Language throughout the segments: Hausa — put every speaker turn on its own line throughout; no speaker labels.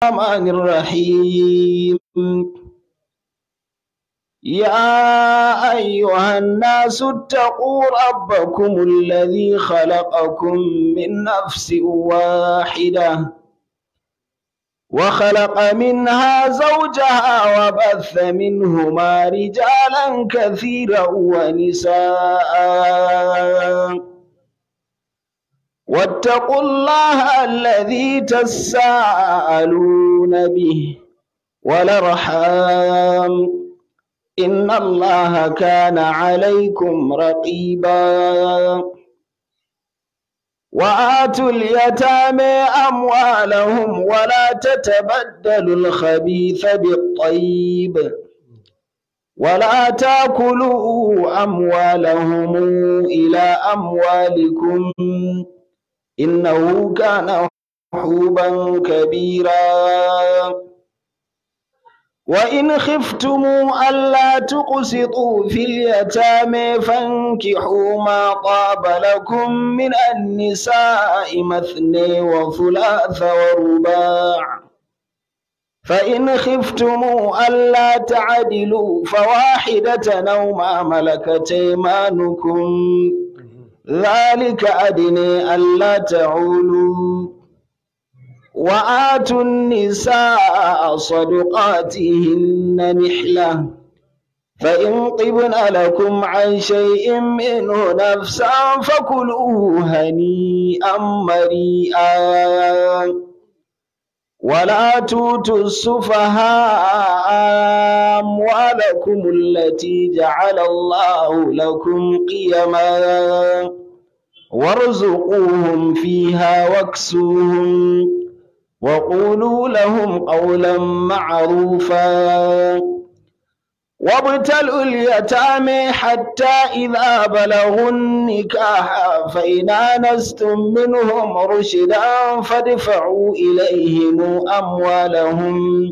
الرحمن الرحيم يا أيها الناس اتقوا ربكم الذي خلقكم من نفس واحدة وخلق منها زوجها وبث منهما رجالا كثيرا ونساء واتقوا الله الذي تساءلون به والارحام ان الله كان عليكم رقيبا واتوا اليتامى اموالهم ولا تتبدلوا الخبيث بالطيب ولا تاكلوا اموالهم الى اموالكم إنه كان حوبا كبيرا وإن خفتم ألا تقسطوا في اليتامى فانكحوا ما طاب لكم من النساء مثني وثلاث ورباع فإن خفتم ألا تعدلوا فواحدة أو ما ملكت أيمانكم ذلك أدني ألا تعولوا وآتوا النساء صدقاتهن نحلة فإن طبن لكم عن شيء منه نفسا فكلوه هنيئا مريئا ولا توتوا السفهاء أموالكم التي جعل الله لكم قيما وارزقوهم فيها واكسوهم وقولوا لهم قولا معروفا وابتلوا اليتامى حتى إذا بلغوا النكاح فإن آنستم منهم رشدا فادفعوا إليهم أموالهم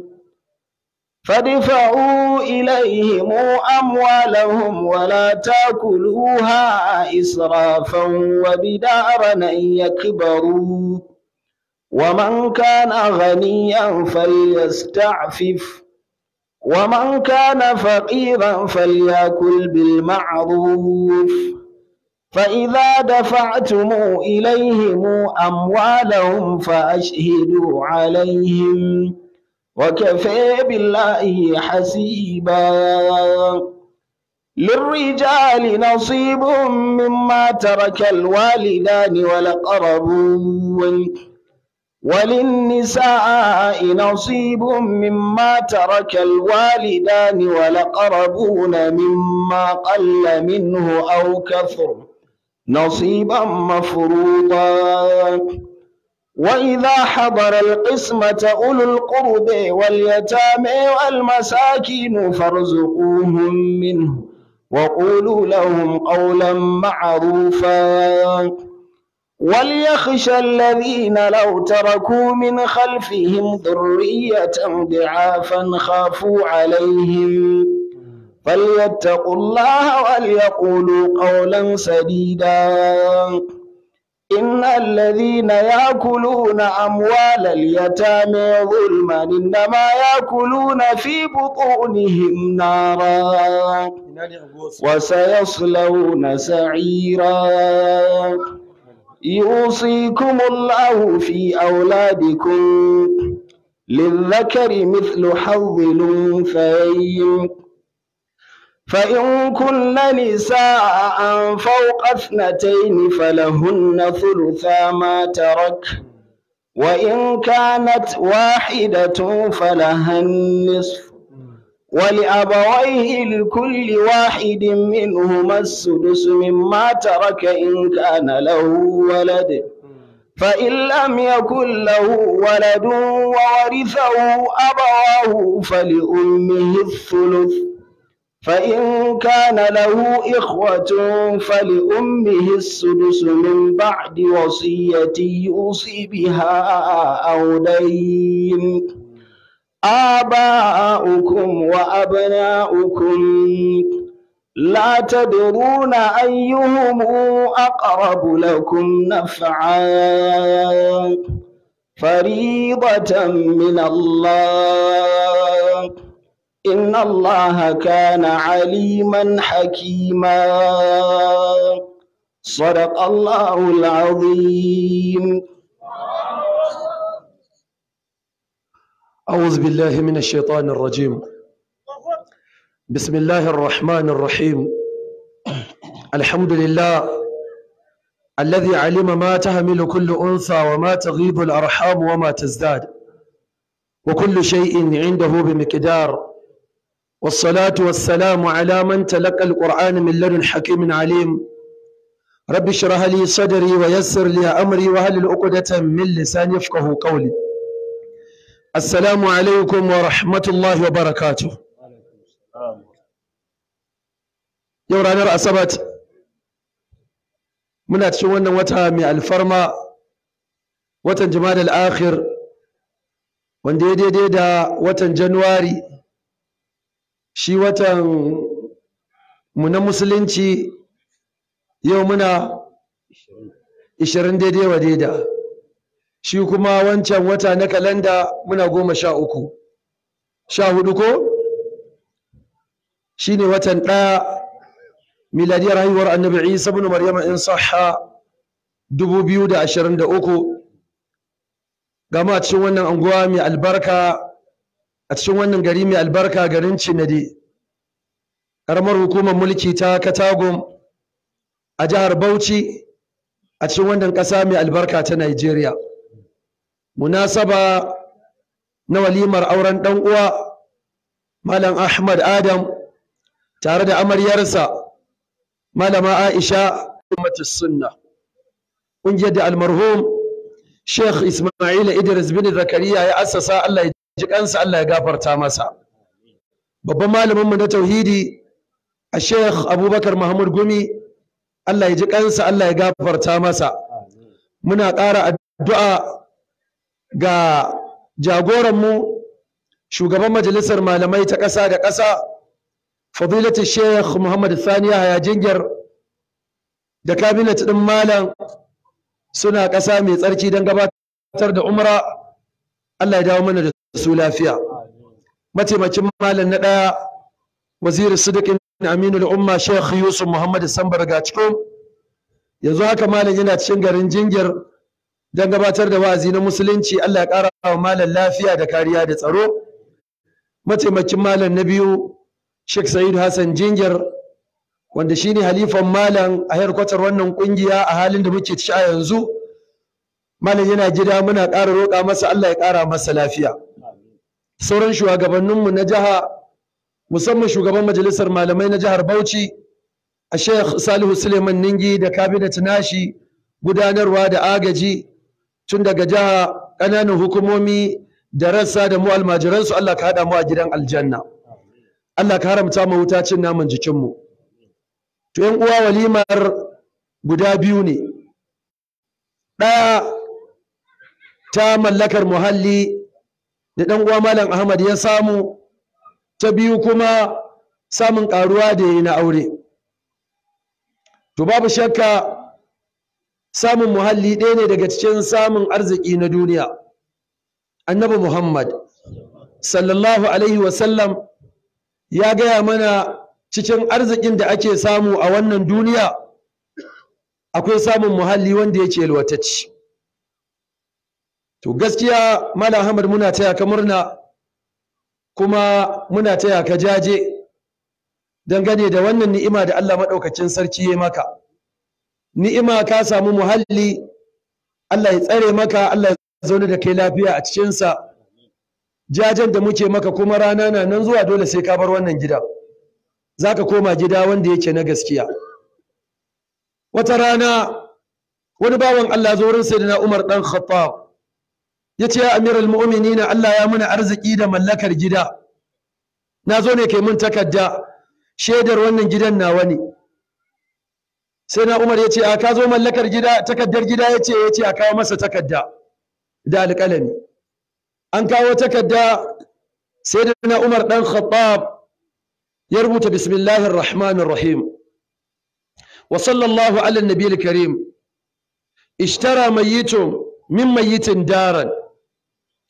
فادفعوا إليهم أموالهم ولا تأكلوها إسرافا وبدارا أن يكبروا ومن كان غنيا فليستعفف ومن كان فقيرا فليأكل بالمعروف فإذا دفعتم إليهم أموالهم فأشهدوا عليهم وكفى بالله حسيبا للرجال نصيب مما ترك الوالدان والأقربون وللنساء نصيب مما ترك الوالدان والأقربون مما قل منه أو كثر نصيبا مفروضا وإذا حضر القسمة أولو القرب واليتامى والمساكين فارزقوهم منه وقولوا لهم قولا معروفا وليخشى الذين لو تركوا من خلفهم ذرية ضعافا خافوا عليهم فليتقوا الله وليقولوا قولا سديدا إن الذين يأكلون أموال اليتامى ظلما إنما يأكلون في بطونهم نارا وسيصلون سعيرا يوصيكم الله في أولادكم للذكر مثل حظ الأنثيين فإن كن نساء فوق اثنتين فلهن ثلثا ما ترك وإن كانت واحدة فلها النصف ولأبويه لكل واحد منهما السدس مما ترك إن كان له ولد فإن لم يكن له ولد وورثه أبواه فلأمه الثلث فإن كان له إخوة فلأمه السدس من بعد وصية يوصي بها أو دين آباؤكم وأبناؤكم لا تدرون أيهم أقرب لكم نفعا فريضة من الله إن الله كان عليما حكيما صدق الله العظيم
أعوذ بالله من الشيطان الرجيم بسم الله الرحمن الرحيم الحمد لله الذي علم ما تحمل كل أنثى وما تغيض الأرحام وما تزداد وكل شيء عنده بمقدار والصلاة والسلام على من تلقى القرآن من لدن حكيم عليم رب اشرح لي صدري ويسر لي أمري وهل العقدة من لساني يفقه قولي السلام عليكم ورحمة الله وبركاته yau ranar asabat muna cikin wannan wata mai alfarma watan jimadal akhir wanda ya daidai da watan januwari shi watan mu na musulunci yau muna 20 daidai wa daida shi kuma wancan wata na kalanda muna goma sha uku sha hudu ko shi ne watan ɗaya miladiyar haihuwar annabi isa bin maryama in sahha 2023 gama a cikin wannan anguwa mai albarka a cikin wannan gari mai albarka garin cinade ƙaramar hukumar mulki ta katagum a jihar bauchi a cikin wannan ƙasa mai albarka ta nigeria munasaba na walimar auren ɗan uwa malam ahmad adam tare da amaryarsa malama aisha ummatus sunna ƙungiyar da almarhum sheikh ismail idris bin zakariya ya assasa allah ya ji kansa allah ya gafarta masa babban malaminmu na tauhidi a sheikh abubakar mahmud gumi allah ya ji kansa allah ya gafarta masa muna ƙara addu'a ga jagoranmu shugaban majalisar malamai ta ƙasa da ƙasa fadilatu sheikh muhammad thaniya haya jingir da kabinet ɗin malam suna ƙasa mai tsarki don gabatar da umra allah ya dawo mana da su lafiya mataimakin malam na ɗaya waziri sidikin aminu umma sheikh yusuf muhammad sambar gaciko yanzu haka malam yana cikin garin jingir don gabatar da wa'azi na musulunci allah ya ƙara wa malam lafiya da kariya da tsaro mataimakin malam na biyu Sheikh Sa'idu Hassan Jingir wanda shine halifan malam a harkwatar wannan kungiya a halin da muke ciki a yanzu malam yana gida muna ƙara roƙa masa Allah ya ƙara masa lafiya sauran shugabanninmu na jiha musamman shugaban majalisar malamai na jihar Bauchi a Sheikh Salihu Suleiman Ningi da kabinet nashi gudanarwa da agaji tun daga jiha ƙananan hukumomi da rassa da mu almajiransu Allah ka haɗa mu a gidan aljanna. Allah ka haramta mu wuta cin naman jikinmu to yan uwa walimar guda biyu ne ɗaya ta mallakar muhalli da ɗan uwa malam Ahmad ya samu ta biyu kuma samun ƙaruwa da yi na aure to babu shakka samun muhalli ɗaya ne daga cikin samun arziki na duniya annabi Muhammad sallallahu alaihi wasallam ya gaya mana cikin arzikin da ake samu a wannan duniya akwai samun muhalli wanda yake yalwatacci to gaskiya malam ahmad muna taya ka murna kuma muna taya ka jaje dangane da wannan ni'ima da Allah maɗaukacin sarki ya maka ni'ima ka samu muhalli Allah ya tsare maka Allah ya zaune da kai lafiya a cikinsa jajen da muke maka kuma rana na nan zuwa dole sai ka bar wannan gida za ka koma gida wanda yake na gaskiya wata rana wani bawan Allah zo wurin sayyidina Umar dan Khattab ya ce ya amiral mu'minina Allah ya muna arziki da mallakar gida na zo ne kai mun takarda shaidar wannan gidan nawa ne sai na Umar ya ce a ka zo mallakar gida takardar gida ya ce ya ce a kawo masa takarda da alƙalami an kawo takarda sai da na umar ɗan khattab ya rubuta bismillahir rahmanir rahim wa sallallahu ala nabiyil karim ishtara mayyitun min mayyitin daran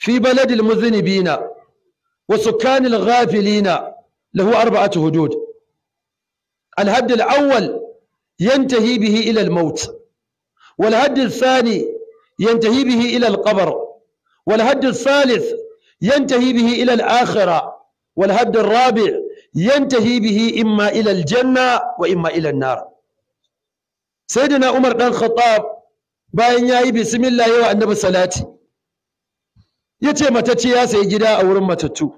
في بلد المذنبين وسكان الغافلين له أربعة هدود الهد الأول ينتهي به إلى الموت والهد الثاني ينتهي به إلى القبر والهد الثالث ينتهي به إلى الآخرة والهد الرابع ينتهي به إما إلى الجنة وإما إلى النار سيدنا عمر بن الخطاب bayan ya yi bismillah yawa annabi salati ya ce matacce ya sayi gida a wurin matattu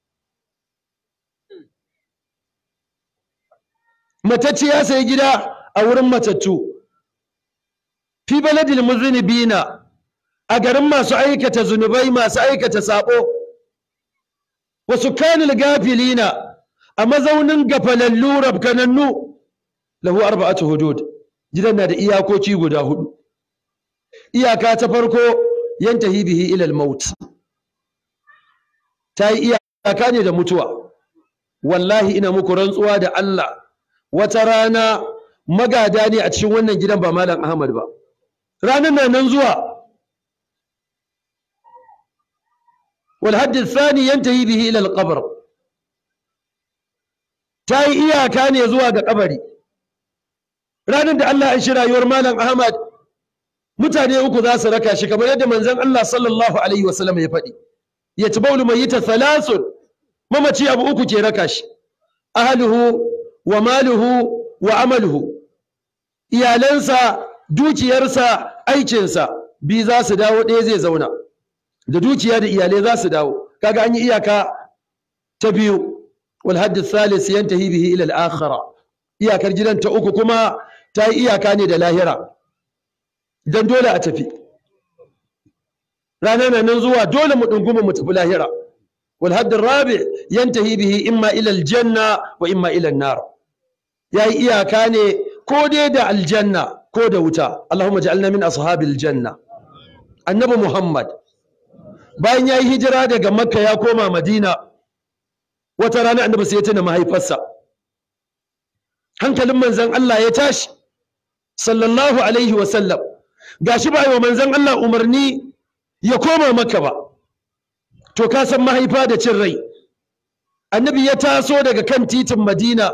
matacce ya sayi gida a wurin matattu fi baladil muzinibina a garin masu aikata zunubai masu aikata sabo wasu kanil gafilina a mazaunin gafalallu rabkanannu lahu arba'atu hudud gidan na da iyakoki guda hudu iyaka ta farko yantahi bihi ila al-maut ta yi iyaka ne da mutuwa wallahi ina muku rantsuwa da Allah wata rana magada ne a cikin wannan gidan ba malam Ahmad ba ranar na nan zuwa wal hadd athani yantahi bihi ila al-qabr ta yi iyaka ne zuwa ga kabari ranar da Allah ya shi rayuwar malam Ahmad mutane uku za su raka shi kamar yadda manzon Allah sallallahu alaihi wasallam ya faɗi ya ci baulu mai yita thalathun mamaci abu uku ke raka shi ahluhu wa maluhu wa amaluhu iyalansa dukiyarsa aikinsa bi za su dawo ɗaya zai zauna da dukiya da iyalai za su dawo kaga an yi iyaka ta biyu wal hadd thalith yantahi bihi ila al-akhirah iyakar gidan ta uku kuma ta yi iyaka ne da lahira dan dole a tafi ranar nan zuwa dole mu dunguma mu tafi lahira wal hadd rabi yantahi bihi imma ila al-janna wa imma ila an-nar yayi iyaka ne ko dai da aljanna ko da wuta Allahumma ja'alna min ashabil janna annabi Muhammad bayan yayi hijira daga Makka ya koma Madina wata rana annabi sai ya tuna mahaifarsa hankalin manzon Allah ya tashi sallallahu alaihi wa sallam gashi ba wa manzon Allah umarni ya koma Makka ba to ka san mahaifa da cin rai annabi ya taso daga kan titin Madina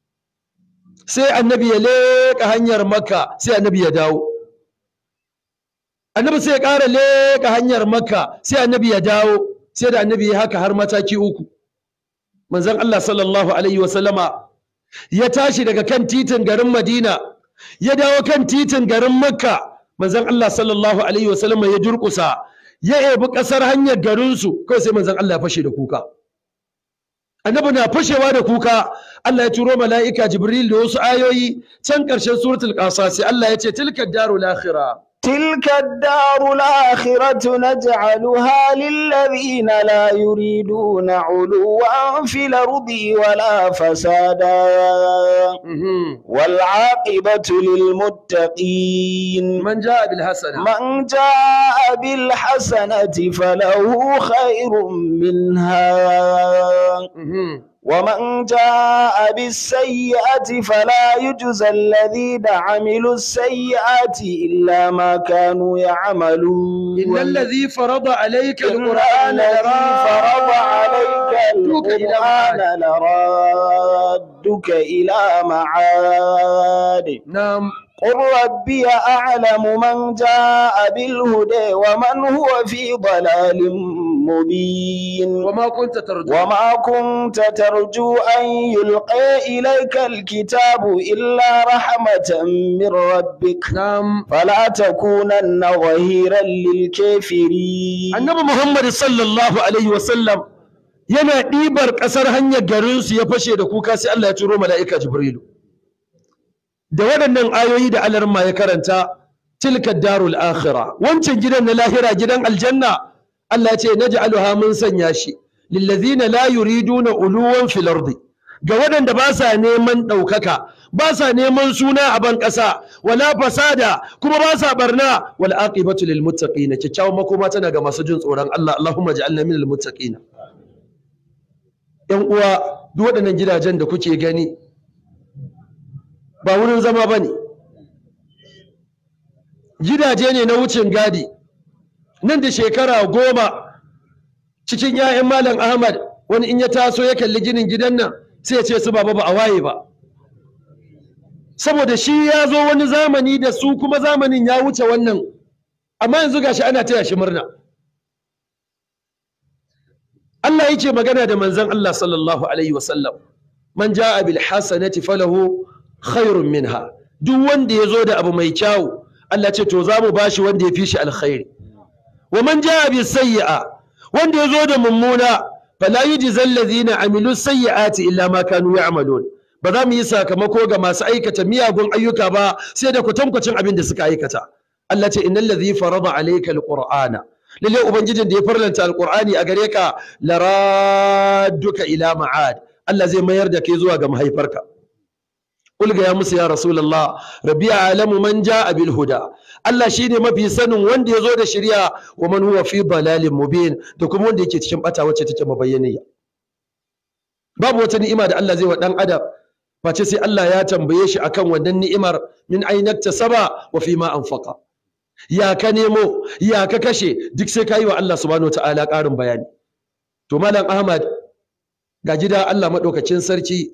sai annabi ya leƙa hanyar makka sai annabi ya dawo annabi sai ya ƙara leƙa hanyar makka sai annabi ya dawo sai da annabi ya haka har mataki uku manzon Allah sallallahu alaihi wasallama ya tashi daga kan titin garin madina ya dawo kan titin garin makka manzon Allah sallallahu alaihi wasallama ya durƙusa ya ebi ƙasar hanyar garinsu kawai sai manzon Allah ya fashe da kuka annabi na fashewa da kuka Allah ya turo mala'ika Jibril da wasu ayoyi can ƙarshen suratul qasas Allah ya ce tilka darul akhirah
تلك الدار الآخرة نجعلها للذين لا يريدون علوا في الأرض ولا فسادا والعاقبة للمتقين
من جاء بالحسنة
من جاء بالحسنة فله خير منها ومن جاء بالسيئة فلا يجزى الذين عملوا السيئات إلا ما كانوا يعملون
إن الذي فرض عليك
إن
القرآن
الذي فرض عليك القرآن لرادك إلى معاد
نعم
قل ربي أعلم من جاء بالهدى ومن هو في ضلال مبين
وما كنت ترجو
وما كنت ترجو أن يلقى إليك الكتاب إلا رحمة من ربك
نعم
فلا تكونن ظهيرا للكافرين
annabi Muhammad sallallahu alaihi wasallam yana ɗibar ƙasar hanyar garinsu ya fashe da kuka sai Allah ya turo mala'ika Jibrilu da waɗannan ayoyi da alarma ya karanta tilka darul akhira wancan gidan na lahira gidan aljanna Allah ya ce naj'aluha mun sanya shi lillazina la yuriduna uluwan fil ardi ga waɗanda ba sa neman ɗaukaka ba sa neman suna a ban ƙasa wala fasada kuma ba sa barna wal aqibatu lil muttaqin kyakkyawan makoma tana ga masu jin tsoron Allah Allahumma ja'alna minal muttaqin yan uwa duk waɗannan gidajen da kuke gani ba wurin zama bane gidaje ne na wucin gadi nan da shekara goma cikin 'ya'yan malam ahmad wani in ya taso ya kalli ginin gidan nan sai ya ce su baba ba a waye ba saboda shi ya zo wani zamani da su kuma zamanin ya wuce wannan amma yanzu gashi ana taya shi murna Allah yake magana da manzon Allah sallallahu alaihi wasallam man jaa bil hasanati falahu khairun minha duk wanda ya zo da abu mai kyau Allah ce to za mu bashi wanda ya fi shi alkhairi wa man jaa bis sayyi'a wanda ya zo da mummuna fala yujzal ladhina amilu sayyi'ati illa ma kanu ya'malun ba za mu yi sakamako ga masu aikata miyagun ayyuka ba sai da kwatankwacin abin da suka aikata Allah ce innal ladhi farada alayka alqur'ana lalle ubangijin da ya farlanta alqur'ani a gare ka laradduka ila ma'ad Allah zai mayar da kai zuwa ga mahaifarka Ulga ya musu ya Rasulullah rabbi alamu man ja'a bil huda Allah shine mafi sanin wanda ya zo da shari'a wa man huwa fi dalalin mubin da kuma wanda yake cikin bata wacce take mabayyaniya babu wata ni'ima da Allah zai wa dan adam face sai Allah ya tambaye shi akan wannan ni'imar min ainakta saba wa fi ma anfaqa ya ka nemo ya ka kashe duk sai ka yi wa Allah subhanahu ta'ala ƙarin bayani to malam Ahmad ga gida Allah maɗaukacin sarki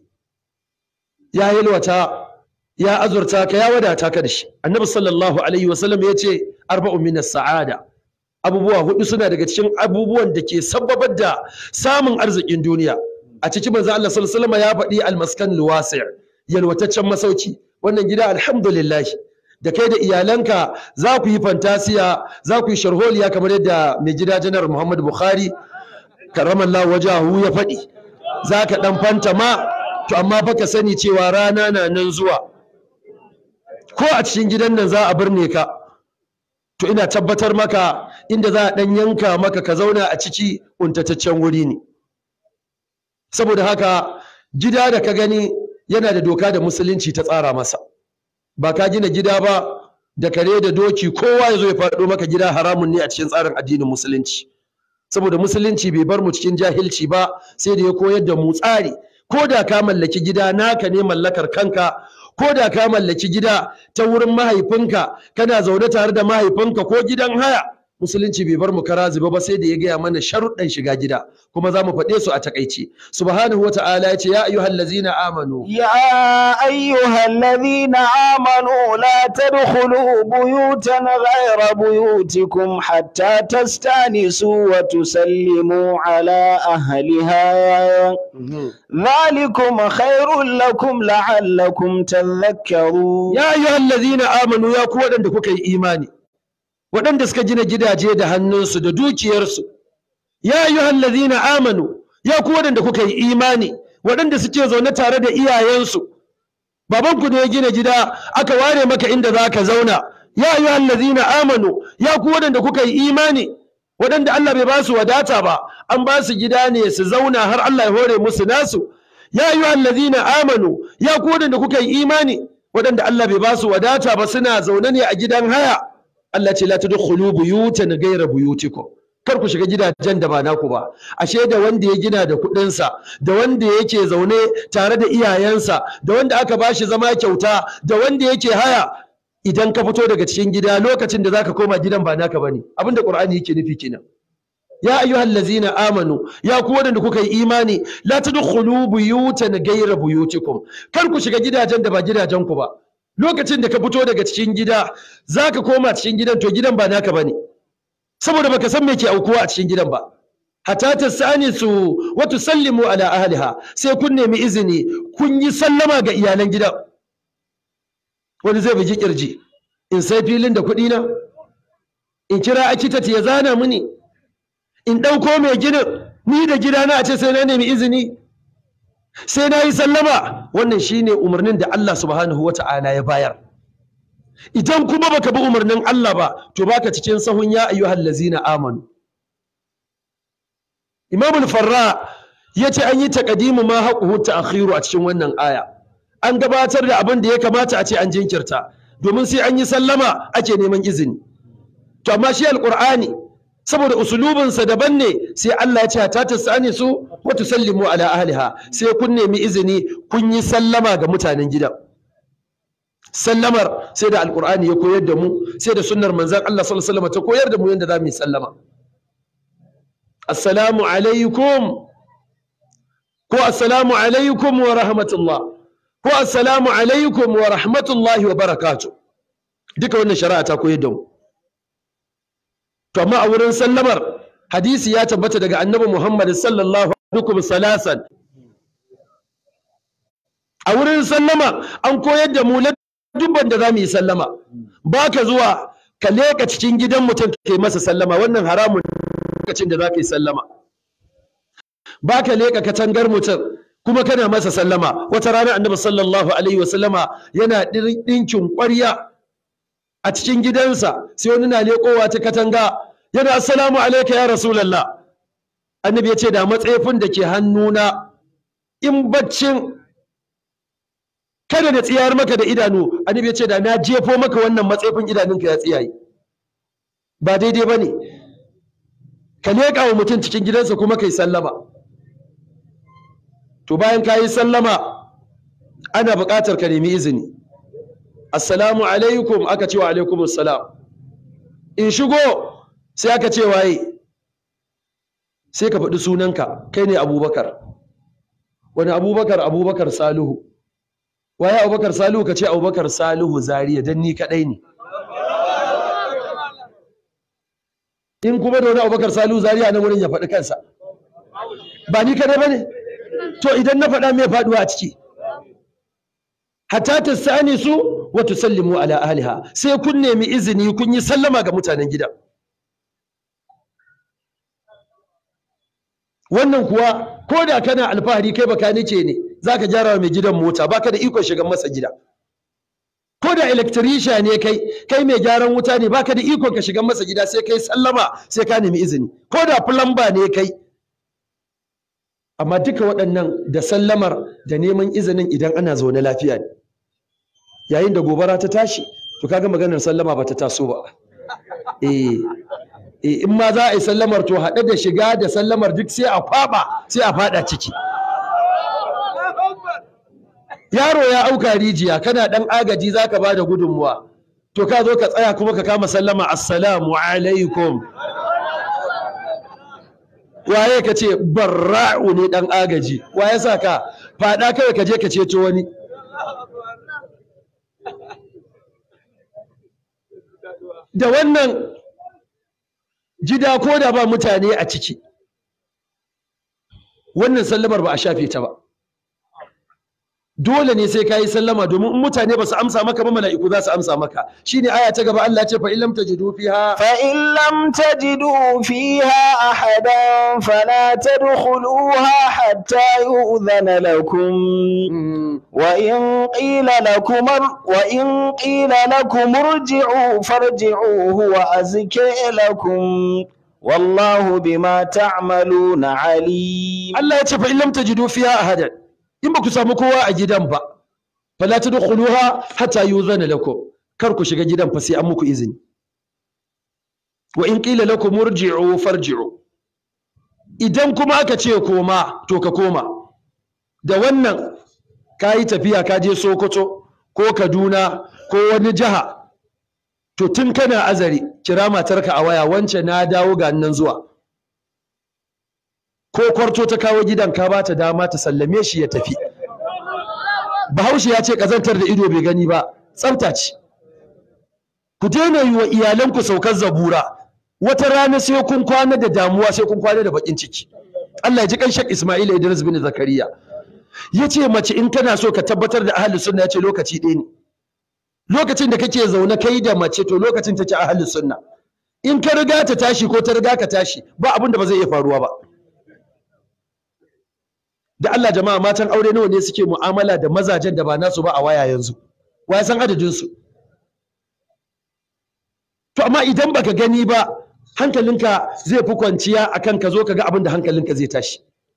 ya yalwata ya azurta ka ya wadata ka da shi annabi sallallahu alaihi wasallam ya ce arba'un min sa'ada abubuwa hudu suna daga cikin abubuwan da ke sababar da samun arzikin duniya a cikin manzo Allah sallallahu alaihi wasallam ya faɗi almaskan luwasi' yalwataccen masauki wannan gida alhamdulillah da kai da iyalanka za ku yi fantasiya za ku yi sharholiya kamar yadda mai gida janar Muhammad Bukhari karamallahu wajahu ya faɗi za ka ɗan fanta ma to amma fa ka sani cewa rana na nan zuwa ko a cikin gidan nan za a birne ka to ina tabbatar maka inda za a ɗan yanka maka ka zauna a ciki untataccen wuri ne saboda haka gida da ka gani yana da doka da musulunci ta tsara masa ba ka gina gida ba da kare da doki kowa ya zo ya faɗo maka gida haramun ne a cikin tsarin addinin musulunci saboda musulunci bai bar mu cikin jahilci ba sai da ya koyar da mu tsari ko da ka mallaki gida naka ne mallakar kanka ko da ka mallaki gida ta wurin mahaifinka kana zaune tare da mahaifinka ko gidan haya musulunci bai bar mu kara zuba ba sai da ya gaya mana sharuɗan shiga gida kuma za mu faɗe su a takaice subhanahu wata'ala ya ce ya ayyuhal ladzina amanu
يا أيها الذين آمنوا لا تدخلوا بيوتا غير بيوتكم حتى تستأنسوا وتسلموا على أهلها ذلكم خير لكم لعلكم تذكرون
ya ayyuhal ladzina amanu ya ku waɗanda kuka yi imani waɗanda suka gina gidaje da hannunsu da dukiyarsu ya ayyuhal ladzina amanu ya ku waɗanda kuka yi imani waɗanda suke zaune tare da iyayensu babanku ne ya gina gida aka ware maka inda za ka zauna ya ayyuhal ladzina amanu ya ku waɗanda kuka yi imani waɗanda Allah bai ba su wadata ba an ba su gida ne su zauna har Allah ya hore musu nasu ya ayyuhal ladzina amanu ya ku waɗanda kuka yi imani waɗanda Allah bai ba su wadata ba suna zaune ne a gidan haya Allah ce la tadkhulu buyutan ghayra buyutikum kar ku shiga gidajen da ba naku ba ashe da wanda ya gina da kuɗinsa da wanda yake zaune tare da iyayensa da wanda aka bashi zama kyauta da wanda yake haya idan ka fito daga cikin gida lokacin da zaka koma gidan ba naka bane abinda Qur'ani yake nufi kenan ya ayyuhal ladzina amanu ya ku wadanda kuka yi imani la tadkhulu buyutan ghayra buyutikum kar ku shiga gidajen da ba gidajen ku ba lokacin da ka fito daga cikin gida zaka koma cikin gidan to gidan ba naka bane saboda baka san me ke aukuwa a cikin gidan ba hatta tasanisu wa tusallimu ala ahliha sai kun nemi izini kun yi sallama ga iyalan gidan wani zai bugi kirji in sai filin da kuɗi na in kira akitat ya zana mini in ɗauko mai ginin ni da gidana a ce sai na nemi izini sai na yi sallama wannan shine umarnin da Allah subhanahu wata'ala ya bayar idan kuma baka bi umarnin Allah ba to baka cikin sahun ya ayyuhal lazina amanu Imam al-Farra yace an yi taqdimu ma haquhu ta'khiru a cikin wannan aya an gabatar da abin da ya kamata a ce an jinkirta domin sai an yi sallama ake neman izini to amma shi alqur'ani saboda usulubinsa daban ne sai Allah ya ce ta tasani su wa tusallimu ala ahliha sai kun nemi izini kun yi sallama ga mutanen gidan sallamar sai da alqur'ani ya koyar da mu sai da sunnar manzon Allah sallallahu alaihi wasallam ta koyar da mu yadda za mu yi sallama assalamu alaikum ko assalamu alaikum wa rahmatullah ko assalamu alaikum wa rahmatullahi wa barakatuh duka wannan shari'a ta koyar da mu to amma a wurin sallamar hadisi ya tabbata daga annabi Muhammad sallallahu alaihi salasan a wurin sallama an koyar da mu dubban da za mu yi sallama ba ka zuwa ka leka cikin gidan mutum ke masa sallama wannan haramun lokacin da za ka yi sallama ba ka leka katangar mutum kuma kana masa sallama wata rana annabi sallallahu alaihi wasallama yana ɗinkin ƙwarya a cikin gidansa sai wani na leƙowa ta katanga yana assalamu alaika ya rasulallah annabi ya ce da matsayifin da ke hannuna in baccin kada na tsiyar maka da idanu annabi ya ce da na jefo maka wannan matsayifin idanunka ya tsiyaye ba daidai ba ne ka leƙa wa mutum cikin gidansa kuma ka yi sallama to bayan ka yi sallama ana buƙatar ka nemi izini assalamu alaikum aka ce wa alaikum assalam in shigo sai aka ce waye sai ka faɗi sunanka kai ne abubakar wani abubakar abubakar salihu waye abubakar salihu ka ce abubakar salihu zariya don ni kaɗai ne in kuma da wani abubakar salihu zariya nan wurin ya faɗi kansa ba ni kaɗai ba ne to idan na faɗa mai faɗuwa a ciki hatta tasani su wa tusallimu ala ahliha sai kun nemi izini kun yi sallama ga mutanen gidan wannan kuwa ko da kana alfahari kai baka nice ne zaka gyara wa mai gidan mota baka da ikon shigan masa gida ko da electrician ne kai kai mai gyaran wuta ne baka da ikon ka shigan masa gida sai kai sallama sai ka nemi izini ko da plumber ne kai amma duka waɗannan da sallamar da neman izinin idan ana zaune lafiya ne yayin da gobara ta tashi to kaga maganar sallama ba ta taso ba eh in ma za a yi sallamar to haɗe da shiga da sallamar duk sai a kwaba sai a fada ciki yaro ya auka rijiya kana ɗan agaji za ka ba da gudunmuwa to ka zo ka tsaya kuma ka kama sallama assalamu alaikum waye ka ce barra'u ne ɗan agaji waye sa ka faɗa kawai ka je ka ceto wani da wannan gida ko da ba mutane a ciki wannan sallamar ba a shafe ta ba dole ne sai ka yi sallama domin in mutane ba su amsa maka ba mala'iku za su amsa maka shine aya ta gaba Allah ce fa in lam tajidu fiha
fa in lam tajidu fiha ahadan fala tadkhuluha hatta yu'dhana lakum wa in qila lakum wa in qila lakum irji'u farji'u huwa azka lakum wallahu bima ta'maluna alim
Allah ya ce fa in lam tajidu fiha ahadan in ba ku samu kowa a gidan ba fala tadkhuluha hatta yuzana lakum kar ku shiga gidan fa sai an muku izini wa in qila lakum murji'u farji'u idan kuma aka ce koma to ka koma da wannan kayi tafiya ka je Sokoto ko Kaduna ko wani jiha to tun kana azari kira matarka a waya wance na dawo ga nan zuwa ko kwarto ta kawo gidan ka ba ta dama ta sallame shi ya tafi bahaushe ya ce kazantar da ido bai gani ba tsafta ce ku daina yi wa iyalanku saukar zabura wata rana sai kun kwana da damuwa sai kun kwana da bakin ciki Allah ya ji kanshak Ismail Idris bin Zakariya ya ce mace in kana so ka tabbatar da ahlus sunna ya ce lokaci ɗaya ne lokacin da kake zaune kai da mace to lokacin take ahlus sunna in ka riga ta tashi ko ta riga ka tashi ba abin da ba zai iya faruwa ba da Allah jama'a matan aure nawa ne suke mu'amala da mazajen da ba nasu ba a waya yanzu wa ya san adadin su to amma idan baka gani ba hankalinka zai fi kwanciya akan ka zo ka ga abin da hankalinka zai tashi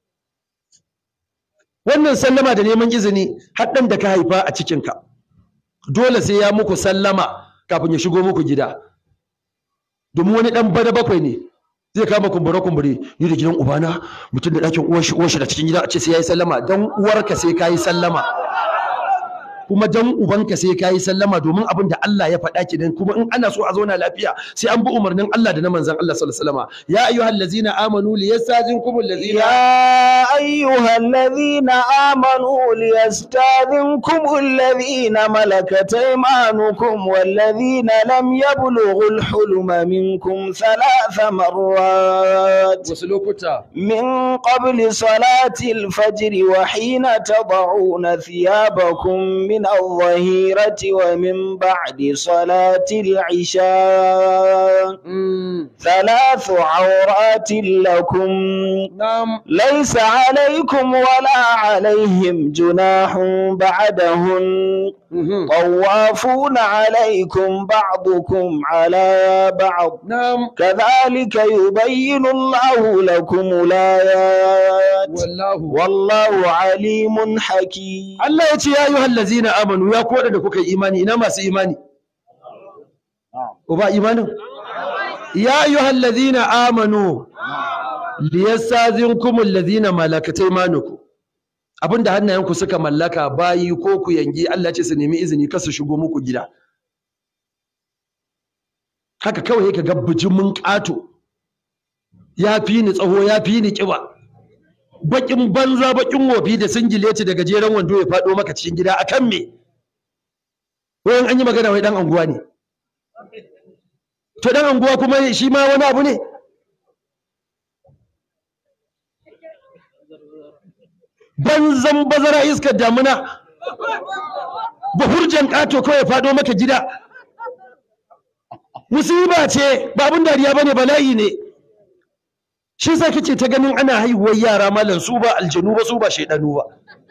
wannan sallama da neman izini haɗin da ka haifa a cikinka dole sai ya muku sallama kafin ya shigo muku gida domin wani ɗan bada bakwai ne zai kama kumbure kumbure ni da gidan ubana mutum da ɗakin uwar shi uwar shi da cikin gida a ce sai yayi sallama dan uwarka sai kayi sallama kuma dan ubanka sai ka yi sallama domin abin da Allah ya faɗa ki kuma in ana so a zauna lafiya sai an bi umarnin Allah da na manzon Allah sallallahu alaihi wasallam ya ayyuhal ladzina amanu liyastazinkum allazina
يا أيها الذين آمنوا ليستاذنكم الذين ملكت أيمانكم والذين لم يبلغوا الحلم منكم ثلاث مرات
wasu lokuta
من قبل صلاة الفجر وحين تضعون ثيابكم من الظهيرة ومن بعد صلاة العشاء ثلاث عورات لكم
na'am
ليس عليكم ولا عليهم جناح بعدهن طوافون عليكم بعضكم على بعض
na'am
كذلك يبين الله لكم الآيات
wallahu
والله عليم حكيم
Allah ya ce ya ayyuhal ladzina amanu ya koda da kuka yi imani ina masu imani uba imanin ya ayyuhal ladzina amanu liyastazinkum allazina malakat aymanukum abinda hannayenku suka mallaka bayi ko ku yangi Allah ce su nemi izini kar su shigo muku gida haka kawai ka ga bijimin ƙato ya fi ni tsaho ya fi ni ƙiba bakin banza bakin wofi da singileti da gajeren wando ya faɗo maka cikin gida akan me wayan an yi magana wai dan anguwa ne to dan anguwa kuma shi ma wani abu ne banzan bazara iskar damuna bahurjan ƙato kawai ya faɗo maka gida musiba ce ba abin dariya bane bala'i ne shi yasa kake ta ganin ana haihuwar yara malam su ba aljanu ba su ba shaidanu ba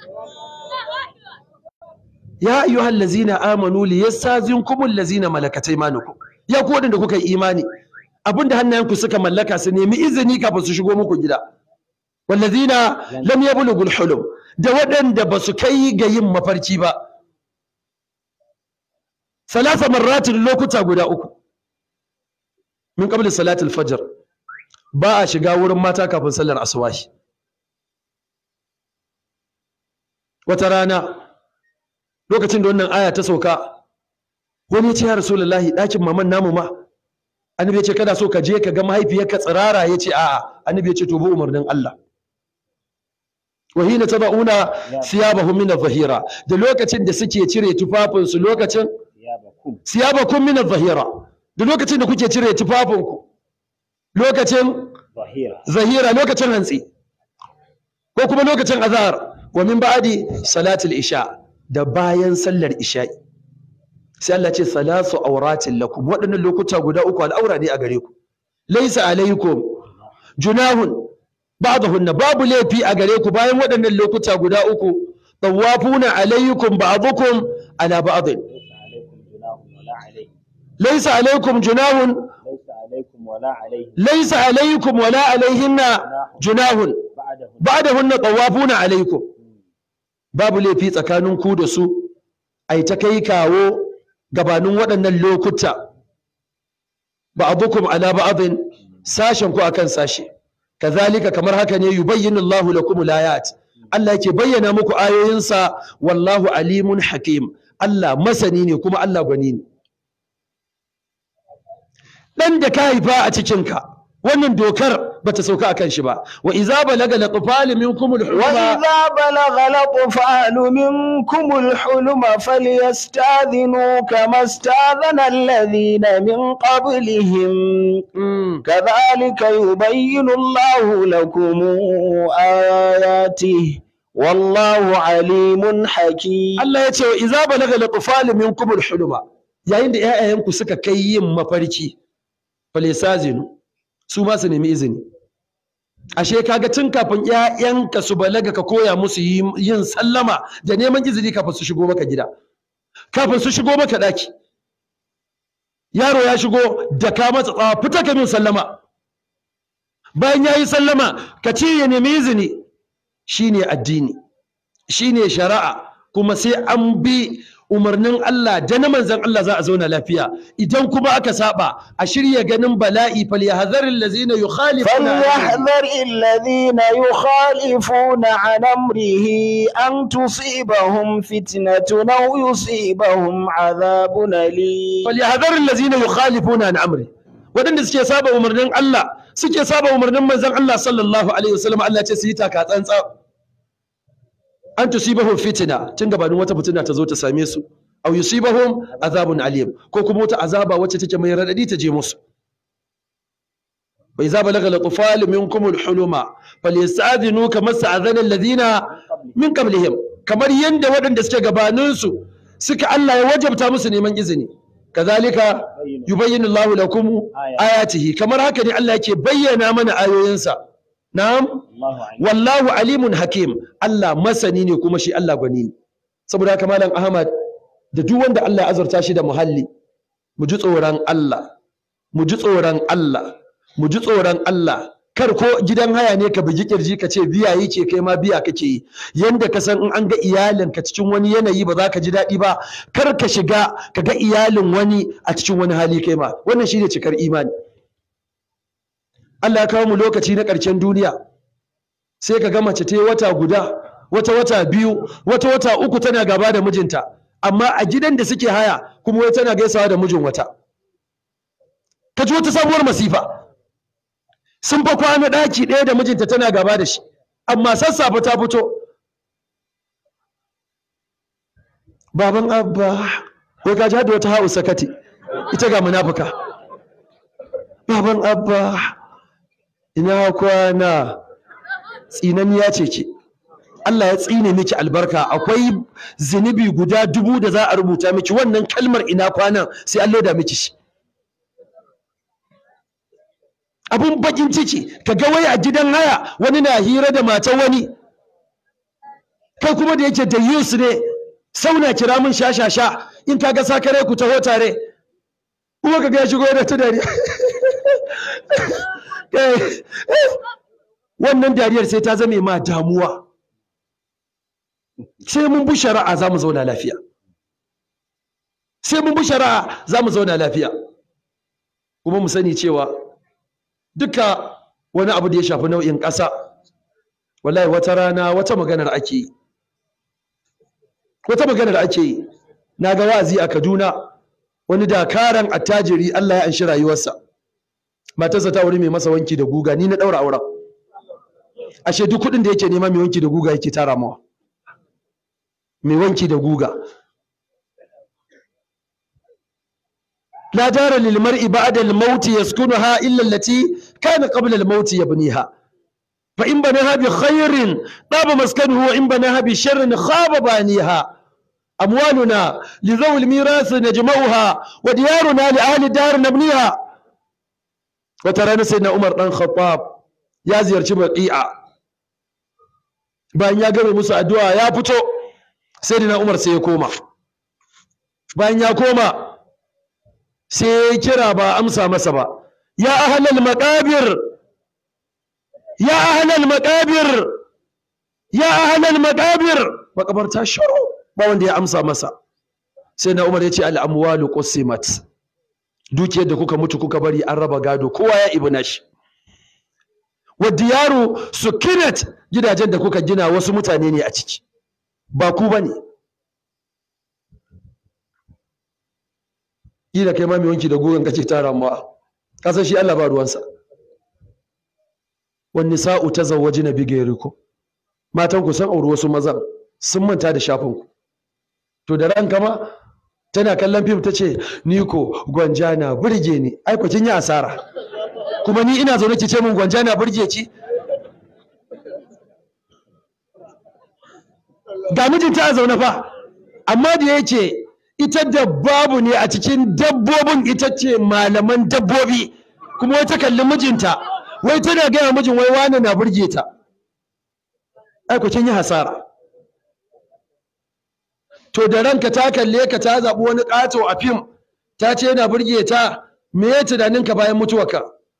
ya ayyuhal ladzina amanu liyastazinkumul ladzina malakat aymanukum ya ku wadanda kuka yi imani abinda hannayenku suka mallaka su nemi izini kafin su shigo muku gida wallazina lam yablughul hulum da waɗanda ba su kai ga yin mafarki ba salasa marratin lokuta guda uku min qabli salatul fajr ba a shiga wurin mata kafin sallar asubahi wata rana lokacin da wannan aya ta sauka wani ya ce ya rasulullahi ɗakin maman namu ma annabi ya ce kada so ka je ka ga mahaifiyarka tsirara ya ce a'a annabi ya ce to bi umarnin Allah wa hina taba'una thiyabahum min adh-dhahira da lokacin da suke cire tufafinsu lokacin siyabakum min adh-dhahira da lokacin da kuke cire tufafinku lokacin zahira lokacin hantsi ko kuma lokacin azhar wa min ba'di salatul isha da bayan sallar isha'i sai Allah ce salasu auratin lakum waɗannan lokuta guda uku al'aura ne a gare ku laysa alaikum junahun ba'dahunna babu laifi a gare ku bayan waɗannan lokuta guda uku tawafuna alaikum ba'dukum ala ba'd laysa alaikum junahun laysa alaikum wala alaihinna junahun ba'dahunna tawafuna alaikum babu laifi tsakanin ku da su ai ta kai kawo gabanin waɗannan lokuta ba'dukum ala ba'din sashen ku akan sashe kazalika kamar haka ne yubayyinu Allahu lakum al-ayat Allah yake bayyana muku ayoyinsa wallahu alimun hakim Allah masani ne kuma Allah gwani ne dan da ka haifa a cikin ka wannan dokar bata sauka akan shi ba wa idza balaga laqfal minkum al-huluma
وإذا بلغ الأطفال منكم الحلم فليستاذنوا كما استاذن الذين من قبلهم
Mm.
كذلك يبين الله لكم آياته والله عليم حكيم
Allah ya ce wa iza balaga laqfal minkum al-huluma yayin da ƴaƴayenku suka kai yin mafarki falisazinu su ma su nemi izini ashe kaga tun kafin ƴaƴanka su balaga ka koya musu yi- yin sallama da neman izini kafin su shigo maka gida kafin su shigo maka daki yaro ya shigo da ka matsa tsawa fita ka min sallama bayan ya yi sallama ka ce ya nemi izini shine addini shine shari'a kuma sai an bi umarnin Allah da na manzan Allah za a zauna lafiya idan kuma aka saba a shirya ganin bala'i falyahzaril ladzina yukhalifuna
فليحذر الذين يخالفون عن أمره أن تصيبهم فتنة أو يصيبهم عذاب أليم
falyahzaril ladzina yukhalifuna an amri wadanda suke saba umarnin Allah suke saba umarnin manzan Allah sallallahu alaihi wasallam Allah ya ce su yi taka tsantsa an tusibahum fitina tun gabanin wata fitina ta zo ta same su aw yusibahum azabun alim ko kuma wata azaba wacce take mai radadi ta je musu وإذا بلغ الأطفال منكم الحلم فليستأذنوا كما استأذن الذين من قبلهم kamar yanda waɗanda suke gabaninsu suka Allah ya wajabta musu neman izini kazalika yubayyinu Allahu lakum ayatihi kamar haka ne Allah yake bayyana mana ayoyinsa na'am wallahu alimun hakim Allah masani ne kuma shi Allah gwani ne saboda haka malam Ahmad da duk wanda Allah ya azurta shi da muhalli mu ji tsoron Allah mu ji tsoron Allah mu ji tsoron Allah kar ko gidan haya ne ka bugi kirji ka ce biya yake kai ma biya kake yi yanda ka san in an ga iyalinka cikin wani yanayi ba za ka ji daɗi ba kar ka shiga ka ga iyalin wani a cikin wani hali kai ma wannan shine cikar imani Allah ya kawo mu lokaci na ƙarshen duniya sai ka ga mace ta yi wata guda wata wata biyu wata wata uku tana gaba da mijinta amma a gidan da suke haya kuma wai tana gaisawa da mijin wata ka ji wata sabuwar masifa sun fa kwana ɗaki ɗaya da mijinta tana gaba da shi amma sassafe ta fito baban abba wai ka ji hada wata ha'u sakati ita ga munafuka baban abba ina kwana tsinaniya ce ke Allah ya tsine miki albarka akwai zunubi guda dubu da za a rubuta miki wannan kalmar ina kwanan sai an loda miki shi abun bakin ciki ka ga wai a gidan haya wani na hira da matan wani kai kuma da yake da yus ne sauna kira min shashasha in ka ga sakare ku taho tare kuma ka ga ya shigo da ta dariya wannan dariyar sai ta zame ma damuwa sai mun bi shari'a za mu zauna lafiya sai mun bi shari'a za mu zauna lafiya kuma mu sani cewa duka wani abu da ya shafi nau'in ƙasa wallahi wata rana wata maganar ake yi wata maganar ake yi na ga wa'azi a kaduna wani dakaran attajiri allah ya anshi rayuwarsa matarsa ta wuri mai masa wanki da guga ni na ɗaura auren ashe duk kuɗin da yake nema mai wanki da guga yake tara mawa mai wanki da guga لا دار للمرء بعد الموت يسكنها إلا التي كان قبل الموت يبنيها فإن بناها بخير طاب مسكنه وإن بناها بشر خاب بانيها أموالنا لذوي الميراث نجمعها وديارنا لأهل الدار نبنيها وترى سيدنا عمر بن الخطاب يا زيارة بقيعة bayan ya gama musu addu'a ya fito sayyidina Umar sai ya koma bayan ya koma sai ya kira ba amsa masa ba ya ahlal maqabir ya ahlal maqabir ya ahlal maqabir makabarta shiru ba wanda ya amsa masa sai na Umar ya ce al amwalu qusimat dukiyar da kuka mutu kuka bari an raba gado kowa ya ibna shi wa diyaru sukinat gidajen da kuka gina wasu mutane ne a ciki ba ku bane kila kai ma mai wanki da gogon kace tara ma ka san shi Allah ba ruwansa wan nisa'u tazawwajina bi ghayrikum matan ku san auri wasu mazan sun manta da shafin ku to da ranka ma tana kallon fim ta ce ni ko gwanja na burge ni ai ku kin yi asara kuma ni ina zaune ki ce min gwanja na burge ki ga mijinta a zaune fa amma da yake ita da babu ne a cikin dabbobin ita ce malaman dabbobi kuma wai ta kalli mijinta wai tana gaya mijin wai wani na burge ta ai ku kin yi hasara to da ranka ta kalle ka ta zaɓi wani ƙato a fim ta ce yana burge ta me ya tunaninka bayan mutuwarka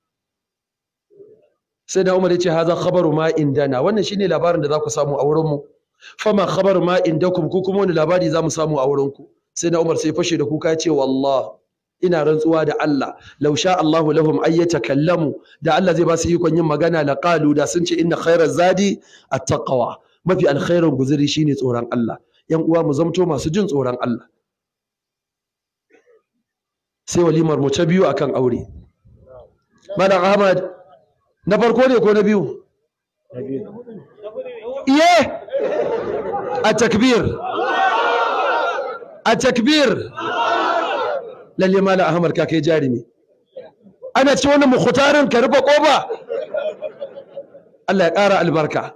sai da umar ya ce haza khabaru ma indana wannan shine labarin da za ku samu a wurinmu fama khabaru ma indakum ku kuma wani labari za mu samu a wurinku sai na Umar sai fashe da kuka ya ce wallah ina rantsuwa da Allah law sha Allahu lahum ay yatakallamu da Allah zai ba su ikon yin magana la qalu da sun ce inna khairaz zadi at-taqwa mafi alkhairin guzuri shine tsoron Allah yan uwa mu zamto masu jin tsoron Allah sai walimar mu ta biyu akan aure Malam Ahmad na farko ne ko na biyu iye a takbir a takbir lalle Malam Ahmad ka kai jarumi ana ci wannan mukhtarin ka rufe kofa Allah ya ƙara albarka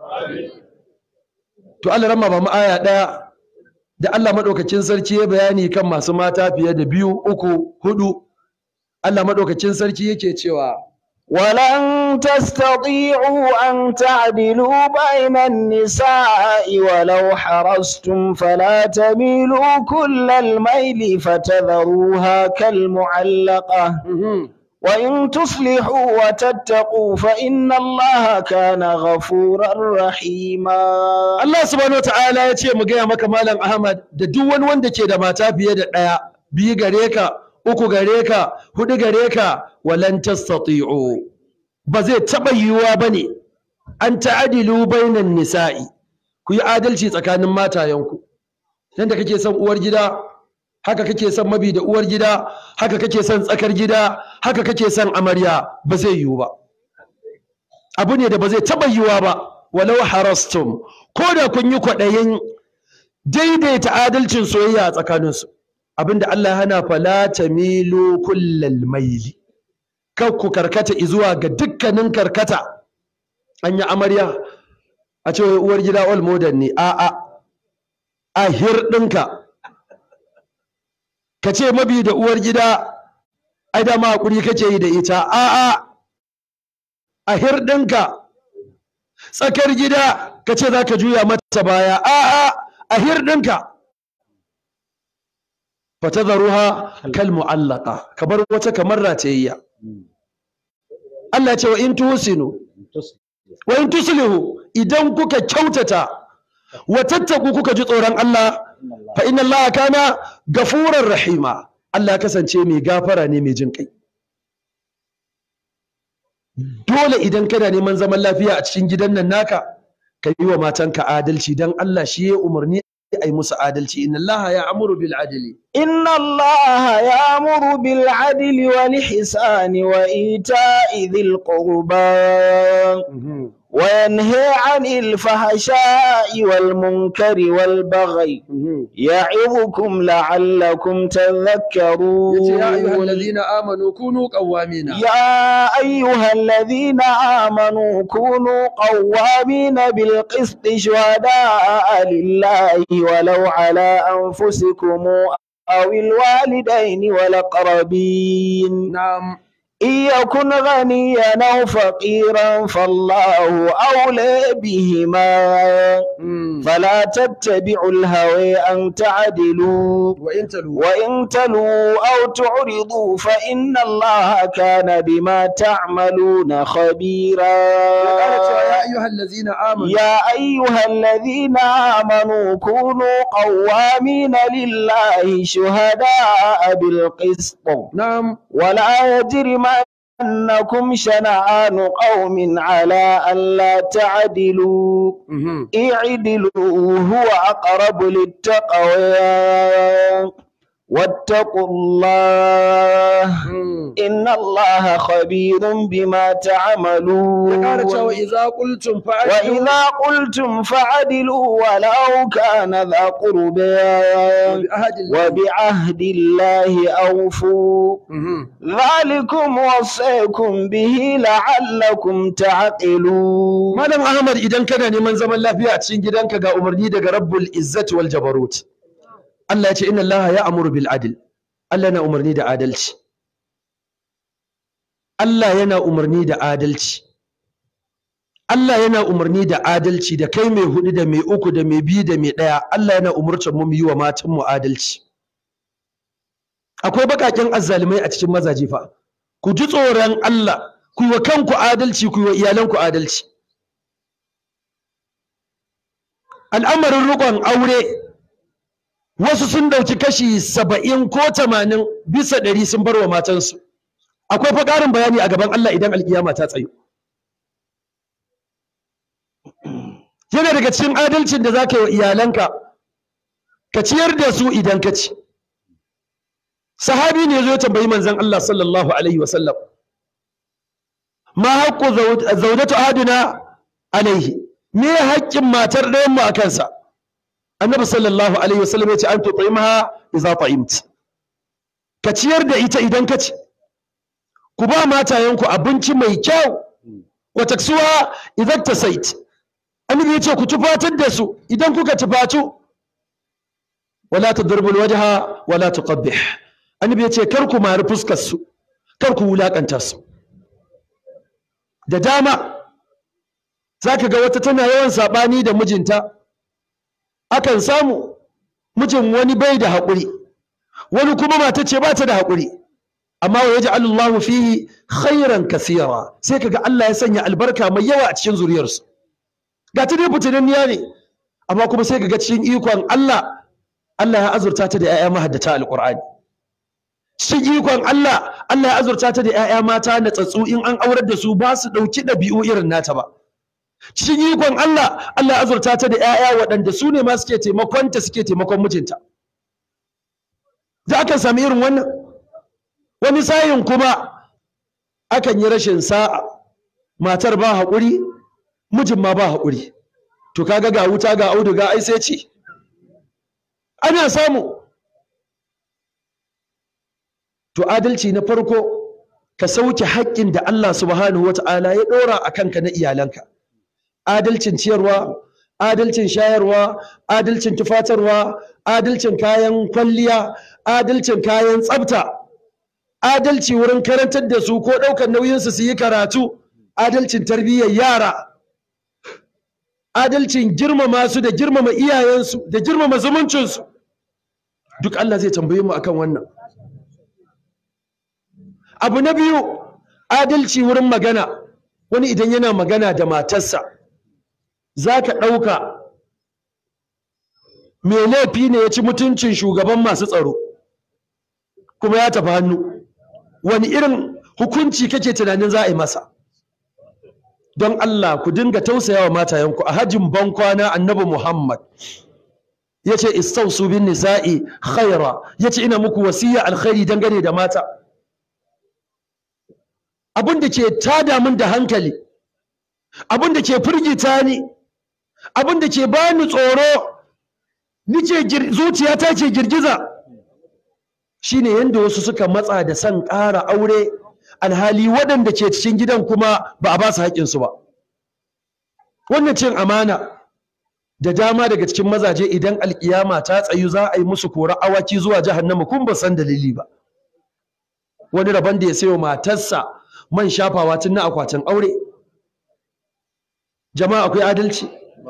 to Allah ramma ba mu aya ɗaya da Allah maɗaukacin sarki ya bayani kan masu mata fiye da biyu uku hudu Allah maɗaukacin sarki yake cewa
ولن تستطيعوا أن تعدلوا بين النساء ولو حرصتم فلا تميلوا كل الميل فتذروها كالمعلقة وإن تصلحوا وتتقوا فإن الله كان غفورا رحيما
Allah subhanahu wataala ya ce mu gaya maka malam Ahmad da duk wani wanda ke da mata fiye da ɗaya biyu gare ka uku gare ka hudu gare ka walan tastati'u ba zai taɓa yiwuwa ba ne an ta'adilu bainan nisa'i ku yi adalci tsakanin matayenku yadda kake son uwar gida haka kake son mabi da uwar gida haka kake son tsakar gida haka kake son amarya ba zai yiwu ba abu ne da ba zai taɓa yiwuwa ba walau harastum ko da kun yi kwaɗayin daidaita adalcin soyayya a tsakaninsu abinda Allah hana fala tamilu kullal maili kar ku karkata zuwa ga dukkanin karkata an yi amarya a ce uwar gida all modern ne a a a hirɗinka ka ce mabi da uwar gida ai dama hakuri kake yi da ita a a a hirɗinka tsakar gida ka ce za ka juya mata baya a a a hirɗinka fatadharuha kal mu'allaqa kabar wata kamar ratayayya Allah ya ce wa in tuhsinu wa in tuslihu idan kuka kyautata wa tattaku kuka ji tsoron Allah fa inna Allah kana gafurar rahima Allah ya kasance mai gafara ne mai jin kai dole idan kana neman zaman lafiya a cikin gidan nan naka ka yi wa matanka adalci dan Allah shi ya umarni ai musu adalci inna Allah ya amuru bil adli
إن الله يأمر بالعدل والإحسان وإيتاء ذي القربى وينهى عن الفحشاء والمنكر والبغي يعظكم لعلكم تذكرون
yace ya ayyuhal ladina amanu kunu qawwamina
يا أيها الذين آمنوا كونوا قوامين بالقسط شهداء لله ولو على أنفسكم أو الوالدين والأقربين
na'am
إن يكن غنيا أو فقيرا فالله أولى بهما
Mm.
فلا تتبعوا الهوى أن تعدلوا
wa in talu
وإن تلوا أو تعرضوا فإن الله كان بما تعملون خبيرا
ya ƙara cewa ya ayyuhal ladzina amanu
يا أيها الذين آمنوا كونوا قوامين لله شهداء بالقسط
na'am
ولا يجرمنكم شنآن قوم على ألا تعدلوا
Mhm.
اعدلوا هو أقرب للتقوى واتقوا الله
Mm.
إن الله خبير بما
ya ƙara cewa
تعملون
idza qultum fa'dilu
وإذا قلتم فعدلوا ولو كان ذا قربى
bi ahadi
وبعهد الله أوفوا
Mhm.
ذلكم وصيكم به لعلكم تعقلون
Malam Ahmad idan kana neman zaman lafiya a cikin gidanka ga umarni daga Rabbul Izzati wal Jabarut. Allah ya ce inna Allah ya amuru bil adl. Allah yana umarni da adalci. Allah yana umarni da adalci. Allah yana umarni da adalci da kai mai hudu da mai uku da mai biyu da mai ɗaya. Allah yana umurtar mu mu yi wa matan mu adalci. Akwai baƙaƙen azzalumai a cikin mazaje fa. Ku ji tsoron Allah, ku yi wa kanku adalci, ku yi wa iyalanku adalci. al'amarin riƙon aure wasu sun ɗauki kashi saba'in ko tamanin bisa ɗari sun bar wa matansu akwai fa ƙarin bayani a gaban Allah idan alƙiyama ta tsayo yana daga cikin adalcin da za ka yi wa iyalanka ka ciyar da su idan ka ci sahabi ne zo tambayi manzon Allah sallallahu alaihi wasallam ma haqqu zawjatu ahadina alaihi me haƙƙin matar ɗayan mu a kansa annabi sallallahu alaihi wasallam ya ce an tut'imha idza ta'imt ka ciyar da ita idan ka ci ku ba matayenku abinci mai kyau wa taksuwa idan tasait annabi ya ce ku tufatar da su idan kuka tufatu wala tadribul wajha wala tuqabbih annabi ya ce kar ku mari fuskar su kar ku wulakanta su da dama zaka ga wata tana yawan sabani da mijinta akan samu mijin wani bai da haƙuri wani kuma mata ce ba ta da haƙuri amma wa yaj'alu Allahu fihi khairan kaseera sai kaga Allah ya sanya albarka mai yawa a cikin zuriyarsu ga ta dai fitinanniya ne amma kuma sai kaga cikin ikon Allah Allah ya azurta ta da 'ya'ya mahaddata alqur'ani cikin ikon Allah Allah ya azurta ta da 'ya'ya mata na tsatsu in an aurar da su ba su dauki ɗabi'u irin nata ba cikin ikon Allah Allah ya azurta ta da 'ya'ya waɗanda su ne ma suke taimakonta suke taimakon mijinta za ka sami irin wannan wani sayin kuma akan yi rashin sa'a matar ba haƙuri mijin ma ba haƙuri to kaga ga wuta ga auduga ai sai ci ana samu to adalci na farko ka sauke haƙƙin da Allah subhanahu wata'ala ya ɗora a kanka na iyalanka adalcin ciyarwa adalcin shayarwa adalcin tufatarwa adalcin kayan kwalliya adalcin kayan tsafta adalci wurin karantar da su ko ɗaukar nauyinsu su yi karatu adalcin tarbiyyar yara adalcin girmama su da girmama iyayensu da girmama zumuncinsu duk Allah zai tambaye mu akan wannan abu na biyu adalci wurin magana wani idan yana magana da matarsa za ka ɗauka mai laifi ne ya ci mutuncin shugaban masu tsaro kuma ya tafi hannu wani irin hukunci kake tunanin za a yi masa don Allah ku dinga tausaya wa matayenku a hajjin bankwana annabi Muhammad ya ce istausu bin nisa'i khaira ya ce ina muku wasiya alkhairi dangane da mata abin da ke tada min da hankali abin da ke firgita ni abin da ke bani tsoro nice zuciyata ke girgiza shine yanda wasu suka matsa da son ƙara aure alhali waɗanda ke cikin gidan kuma ba a ba su haƙƙinsu ba wannan cin amana da dama daga cikin mazaje idan alƙiyama ta tsayu za a yi musu kora awaki zuwa jahannama kun ba san dalili ba wani rabon da ya sayo matarsa man shafawa tun na akwatin aure jama'a akwai adalci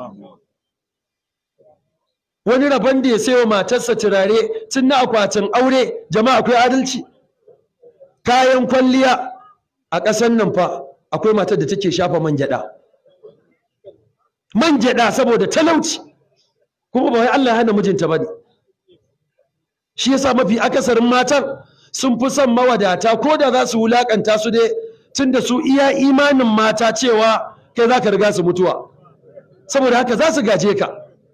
wani rabon da ya sayo matarsa turare tun na akwatin aure jama'a akwai adalci kayan kwalliya a ƙasar nan fa akwai matar da take shafa man gyaɗa man gyaɗa saboda talauci kuma ba wai Allah ya hana mijinta ba ne shi yasa mafi akasarin matan sun fi son mawadata ko da za su wulakanta su dai tunda su iya imanin mata cewa kai za ka riga su mutuwa saboda haka za su gaje ka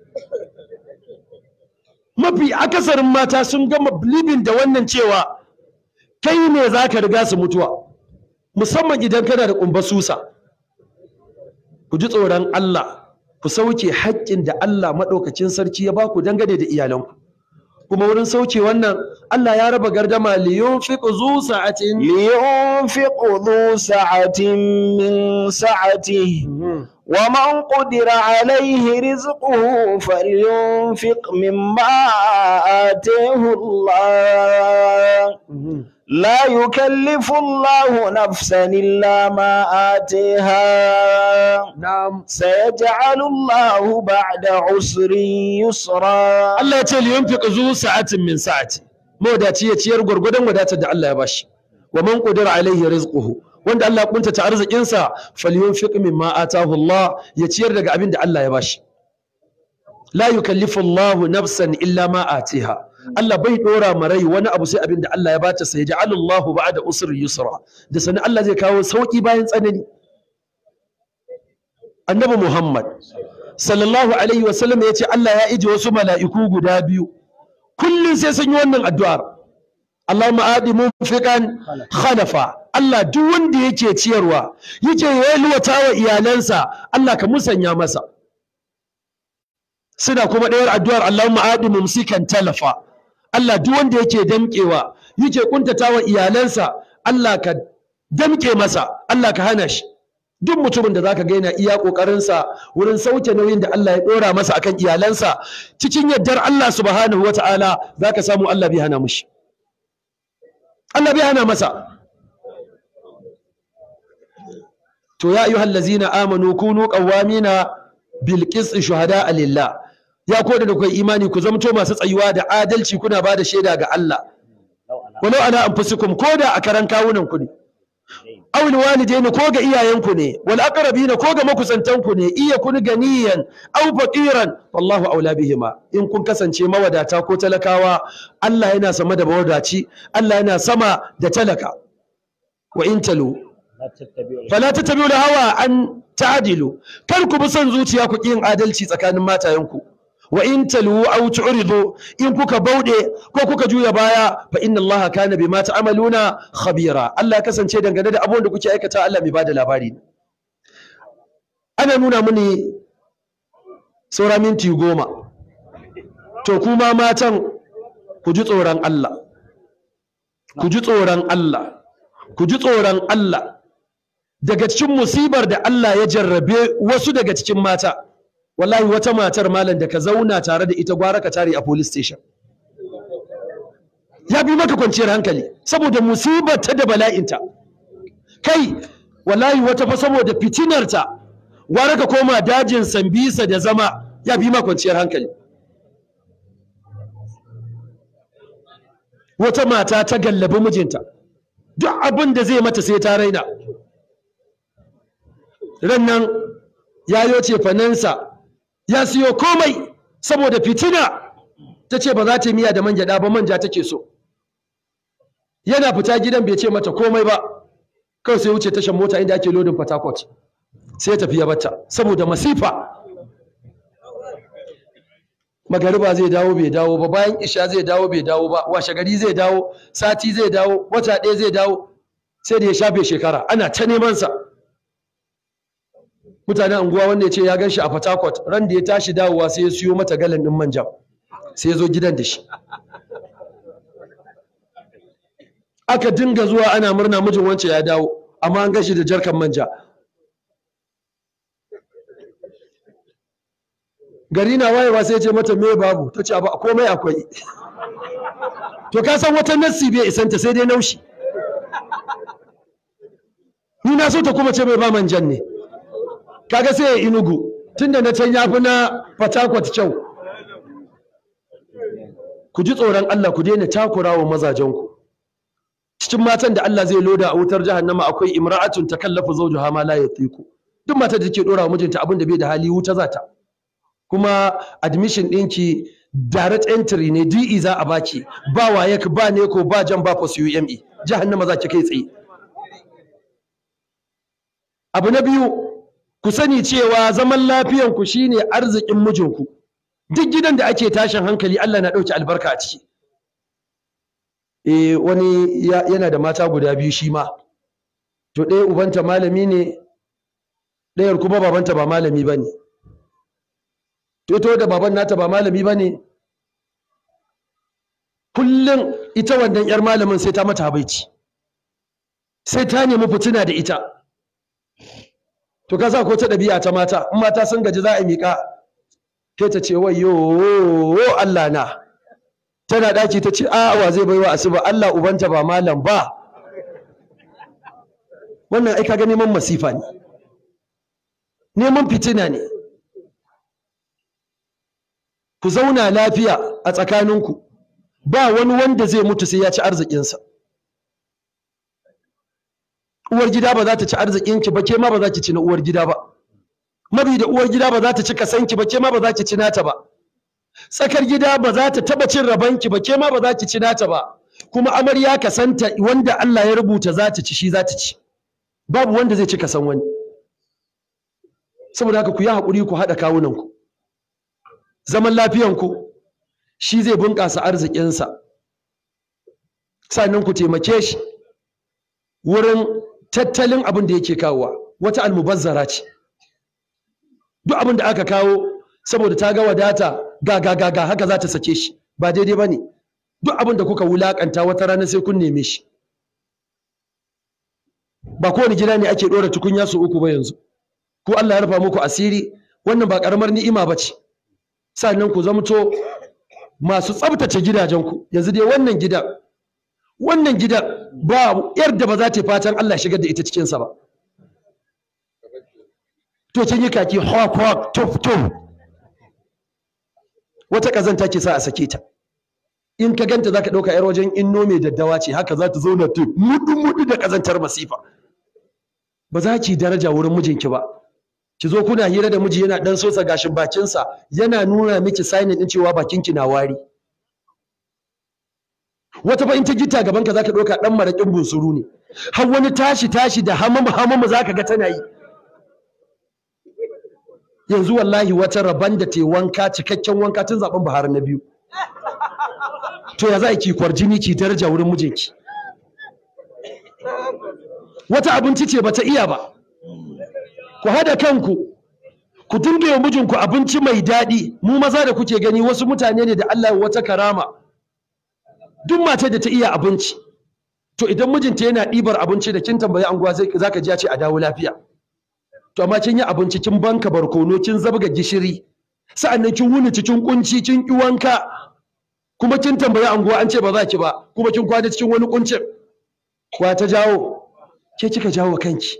mafi akasarin mata sun gama bilibin da wannan cewa kai ne za ka riga su mutuwa musamman idan kana da ƙumba susa ku ji tsoron Allah ku sauke haƙƙin da Allah maɗaukacin sarki ya ba ku dangane da iyalanku kuma wurin sauke wannan Allah ya raba gardama liyunfiq zu sa'atin
لينفق ذو سعة من سعته ومن قدر عليه رزقه فلينفق مما آتيه الله لا يكلف الله نفسا إلا ما آتيها
na'am
سيجعل الله بعد عسر يسرا
Allah ya ce liyunfiq zu sa'atin min sa'ati mawadaci ya ciyar gwargwadon wadatar da Allah ya bashi wa man qadira alaihi rizquhu wanda Allah ya kuntata arzikinsa falyunfiq mimma atahu Allah ya ciyar daga abin da Allah ya bashi la yukallifu Allahu nafsan illa ma atiha Allah bai dora ma rai wani abu sai abin da Allah ya bata sai ja'ala Allahu ba'da usri yusra da sanin Allah zai kawo sauki bayan tsanani Annabi Muhammad sallallahu alaihi wa sallam ya ce Allah ya ije wasu mala'iku guda biyu kullum sai sun yi wannan addu'ar Allahumma adi munfiqan khalafa Allah duk wanda yake ciyarwa yake yalwata wa iyalansa Allah ka musanya masa suna kuma ɗayar addu'ar Allahumma adi mumsikan talafa Allah duk wanda yake damƙewa yake kuntata wa iyalansa Allah ka damƙe masa Allah ka hana shi duk mutumin da zaka ga yana iya ƙoƙarinsa wurin sauke nauyin da Allah ya ɗora masa akan iyalansa cikin yardar Allah subhanahu wata'ala zaka samu Allah bai hana mushi Allah bai hana masa to ya ayyuhal ladzina amanu kunu qawwamina bil qisti shuhada lillah ya koda da kai imani ku zamto masu tsayuwa da adalci kuna bada shaida ga Allah walau ana anfusukum koda a karan kawunan ku ne aw walidaini ko ga iyayenku ne wal aqrabina ko ga makusantanku ne iya kun ganiyan aw faqiran wallahu aula bihima in kun kasance mawadata ko talakawa Allah yana sama da mawadaci Allah yana sama da talaka wa in talu fala tattabi'u hawa an ta'dilu kar ku bi son zuciya ku yin adalci tsakanin matayenku wa in talu aw tu'ridu in kuka bauɗe ko kuka juya baya fa inna Allah kana bima ta'maluna khabira Allah kasance dangane da abubuwan da kuke aikata Allah mai bada labari ne ana nuna mini saura minti goma to kuma matan ku ji tsoron Allah ku ji tsoron Allah ku ji tsoron Allah daga cikin musibar da Allah ya jarrabe wasu daga cikin mata wallahi wata matar malam da ka zauna tare da ita gwara ka tare a police station ya bi maka kwanciyar hankali saboda musibar ta da bala'inta kai wallahi wata fa saboda fitinarta gwara ka koma dajin sambisa da zama ya bi maka kwanciyar hankali wata mata ta gallabi mijinta duk abin da zai mata sai ta raina ran nan yayo ce fanansa ya siyo komai saboda fitina ta ce ba za ta miya da man gyaɗa ba manja take so yana fita gidan bai ce mata komai ba kawai sai wuce tashan mota inda ake lodin Port sai ya tafi ya bata saboda masifa magariba zai dawo bai dawo ba bayan isha zai dawo bai dawo ba washe gari zai dawo sati zai dawo wata ɗaya zai dawo sai da ya shafe shekara ana ta neman sa mutanen anguwa wanda ya ce ya gan shi a Port ran da ya tashi dawowa sai ya siyo mata galan ɗin manja sai ya zo gidan da shi aka dinga zuwa ana murna mijin wance ya dawo amma an gashi da jarkan manja gari na wayewa sai ya ce mata me babu ta ce abu komai akwai to ka san wata nassi bai isanta sai dai naushi ni na so ta kuma ce mai ba manjan ne kaga sai ya inugu tunda na can yafi na fatakwat kyau ku ji tsoron Allah ku daina takura wa mazajenku cikin matan da Allah zai loda a wutar jahannama akwai imra'atun takallafu zawjuha ma la yatiku duk matar da take dora wa mijinta abin da bai da hali wuta zata kuma admission ɗinki direct entry ne DE za a baki ba waye ba ne ko ba jan ba post UME jahannama za ki kai tsaye abu na biyu ku sani cewa zaman lafiyanku shine arzikin mijinku duk gidan da ake tashin hankali Allah na ɗauki albarka a ciki eh wani yana da mata guda biyu shi ma to ɗaya ubanta malami ne ɗayar kuma babanta ba malami ba ne to to da baban nata ba malami ba ne kullum ita wannan 'yar malamin sai ta mata habaici sai ta nemi fitina da ita to ka sa ko ta ɗabi'a ta mata in mata sun gaji za a miƙa ke ta ce wayo Allah na tana ɗaki ta ce a wa zai baiwa asuba Allah ubanta ba malam ba wannan ai kaga neman masifa ne neman fitina ne ku zauna lafiya a tsakaninku ba wani wanda zai mutu sai ya ci arzikinsa uwar gida ba za ta ci arzikinki ba ke ma ba za ki ci na uwar gida ba mabi da uwar gida ba za ta ci kasanki ba ke ma ba za ki ci nata ba tsakar gida ba za ta taba cin rabanki ba ke ma ba za ki ci nata ba kuma amarya ka santa wanda Allah ya rubuta za ta ci shi za ta ci babu wanda zai ci ka san wani saboda haka ku yi haƙuri ku haɗa kawunanku zaman lafiyanku shi zai bunƙasa arzikinsa sannan ku taimake shi wurin tattalin abin da yake kawowa wata almubazzara ce duk abin da aka kawo saboda ta ga wadata ga ga ga ga haka za ta sake shi ba daidai ba ne duk abin da kuka wulakanta wata rana sai kun neme shi ba kowane gida ne ake ɗora tukunya su uku ba yanzu ko Allah ya rufa muku asiri wannan ba ƙaramar ni'ima ba ce sannan ku zamto masu tsabtace gidajenku yanzu dai wannan gidan wannan gidan ba yar ba za ta yi fatan Allah shigar da ita cikinsa ba to kin yi kaki hawk hawk tuf tuf wata kazanta ke sa a sake ta in ka ganta zaka dauka yar wajen inno mai daddawa ce haka za ta zauna ta mudu mudu da kazantar masifa ba za ki daraja wurin mijinki ba ki zo kuna hira da miji yana dan sosa gashin bakinsa yana nuna miki signin din cewa bakinki na wari wata ba in ta gita gaban ka zaka dauka dan marakin bunsuru ne har wani tashi tashi da hamamu hamamu zaka ga tana yi yanzu wallahi wata rabon da te wanka cikakken wanka tun zaben Buhari na biyu to ya za ki kwarjini ki daraja wurin mijinki wata abinci ce bata iya ba ku hada kanku ku dinga yi mijinku abinci mai daɗi mu maza da kuke gani wasu mutane ne da Allah ya wata karama duk mace da ta iya abinci to idan mijinta yana ɗibar abinci da kin tambayi anguwa za ka ji ya ce a dawo lafiya to amma kin yi abinci kin banka barkono kin zabga gishiri sa'annan kin wuni cikin kunci kin ki wanka kuma kin tambayi anguwa an ce ba za ki ba kuma kin kwana cikin wani kuncin wa ta jawo ke kika jawo kanki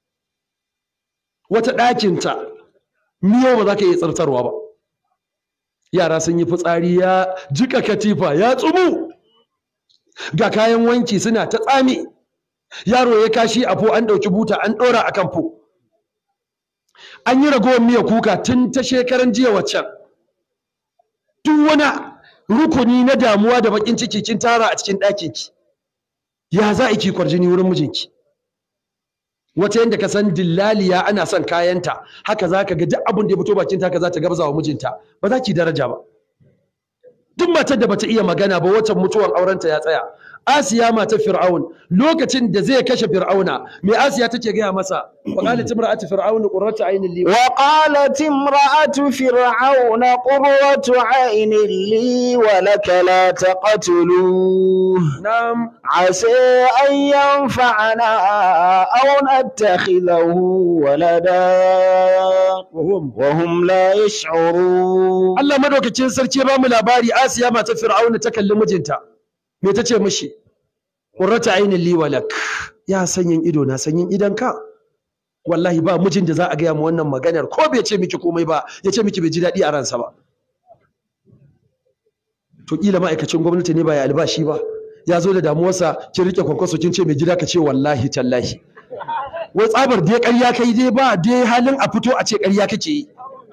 wata ɗakinta miyo ba za ka iya tsartarwa ba yara sun yi fitsari ya jika katifa ya tsumu ga kayan wanki suna ta tsami yaro ya kashi a fo an ɗauki buta an ɗora a kan fo an yi ragowar miya kuka tun ta shekaran jiya waccan duk wani rukuni na damuwa da bakin ciki kin tara a cikin ɗakinki ya za a ki kwarjini wurin mijinki wata yadda ka san dillaliya ana son kayanta haka za ka ga duk abin da ya fito bakinta haka za ta gabza wa mijinta ba za ki daraja ba duk matar da bata iya magana ba watan mutuwan aurenta ya tsaya Asiya matar Fir'aun lokacin da zai kashe Fir'auna me Asiya take gaya masa wa qalat imra'atu fir'aun qurratu aynin li
wa qalat imra'atu fir'aun qurratu aynin li wa laka la taqtulu
nam
asa an yanfa'ana aw nattakhidahu walada
wahum
wa hum la yash'urun
Allah madaukakin sarki ya bamu labari Asiya matar Fir'aun ta kalli mijinta me ta ce mishi qurrata aynin li wa lak ya sanyin ido na sanyin idan ka wallahi ba mijin da za a gaya mu wannan maganar ko bai ce miki komai ba ya ce miki bai ji daɗi a ransa ba to kila ma'aikacin gwamnati ne ba ya albashi ba ya zo da damuwarsa kin rike kwankwaso kin ce mai gida ka ce wallahi tallahi wai tsabar dai ƙarya kai dai ba dai halin a fito a ce ƙarya kake yi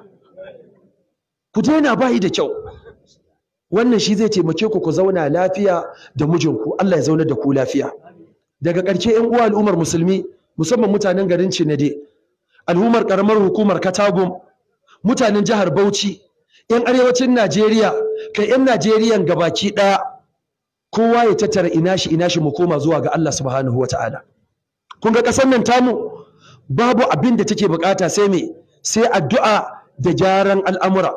ku daina bayi da kyau wannan shi zai taimake ku ku zauna lafiya da mijinku Allah ya zauna da ku lafiya daga ƙarshe ƴan uwa al'ummar musulmi musamman mutanen garin Cinade al'ummar ƙaramar hukumar Katagum mutanen jihar Bauchi ƴan arewacin Najeriya kai ƴan Najeriyan gabaki ɗaya kowa ya tattara ina shi ina shi mu koma zuwa ga Allah subhanahu wata'ala kun ga ƙasar nan tamu babu abin da take bukata sai me sai addu'a da gyaran al'amura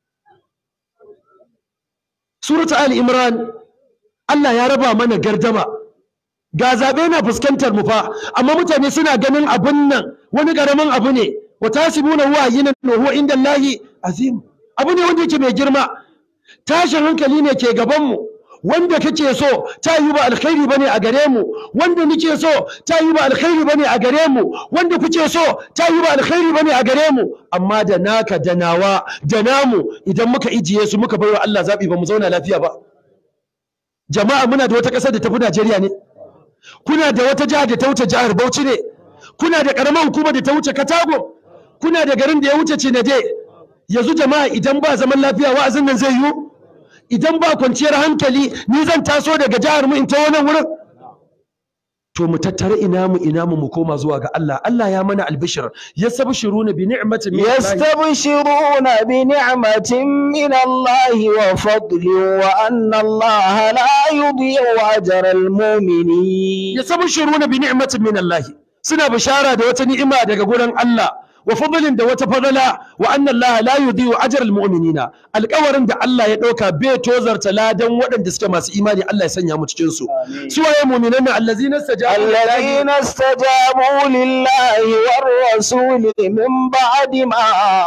Suratu Ali Imran Allah ya raba mana gardama ga zaɓe na fuskantar mu fa amma mutane suna ganin abun nan wani ƙaramin abu ne wa tasibuna huwa yinan wa huwa inda Allahi azim abu ne wanda yake mai girma tashin hankali ne ke gaban mu wanda kake so ta yi ba alkhairi bane a gare mu wanda nike so ta yi ba alkhairi bane a gare mu wanda kuke so ta yi ba alkhairi bane a gare mu amma da naka da nawa da namu idan muka ijiye su muka baiwa Allah zabi ba mu zauna lafiya ba jama'a muna da wata ƙasar da tafi Najeriya ne kuna da wata jihar da ta wuce jihar Bauchi ne kuna da ƙaramar hukuma da ta wuce Katago kuna da garin da ya wuce Cinade yanzu jama'a idan ba zaman lafiya wa'azin nan zai yiwu idan ba kwanciyar hankali ni zan taso daga jihar mu in ta wannan wurin to mu tattara ina mu ina mu mu koma zuwa ga Allah Allah ya mana albishir yastabshiruna bi ni'matin min Allah
يستبشرون بنعمة من الله وفضل وأن الله لا يضيع أجر المؤمنين
yastabshiruna bi ni'matin min Allah suna bishara da wata ni'ima daga gurin Allah wa fadlin da wata fadala wa anna Allah la yudhi'u ajra al-mu'minina alƙawarin da Allah ya ɗauka bai tozarta ladan waɗanda suke masu imani Allah ya sanya mu cikin su su waye mu'minan nan allazina istajabu lillahi
الذين استجابوا لله والرسول من بعد ما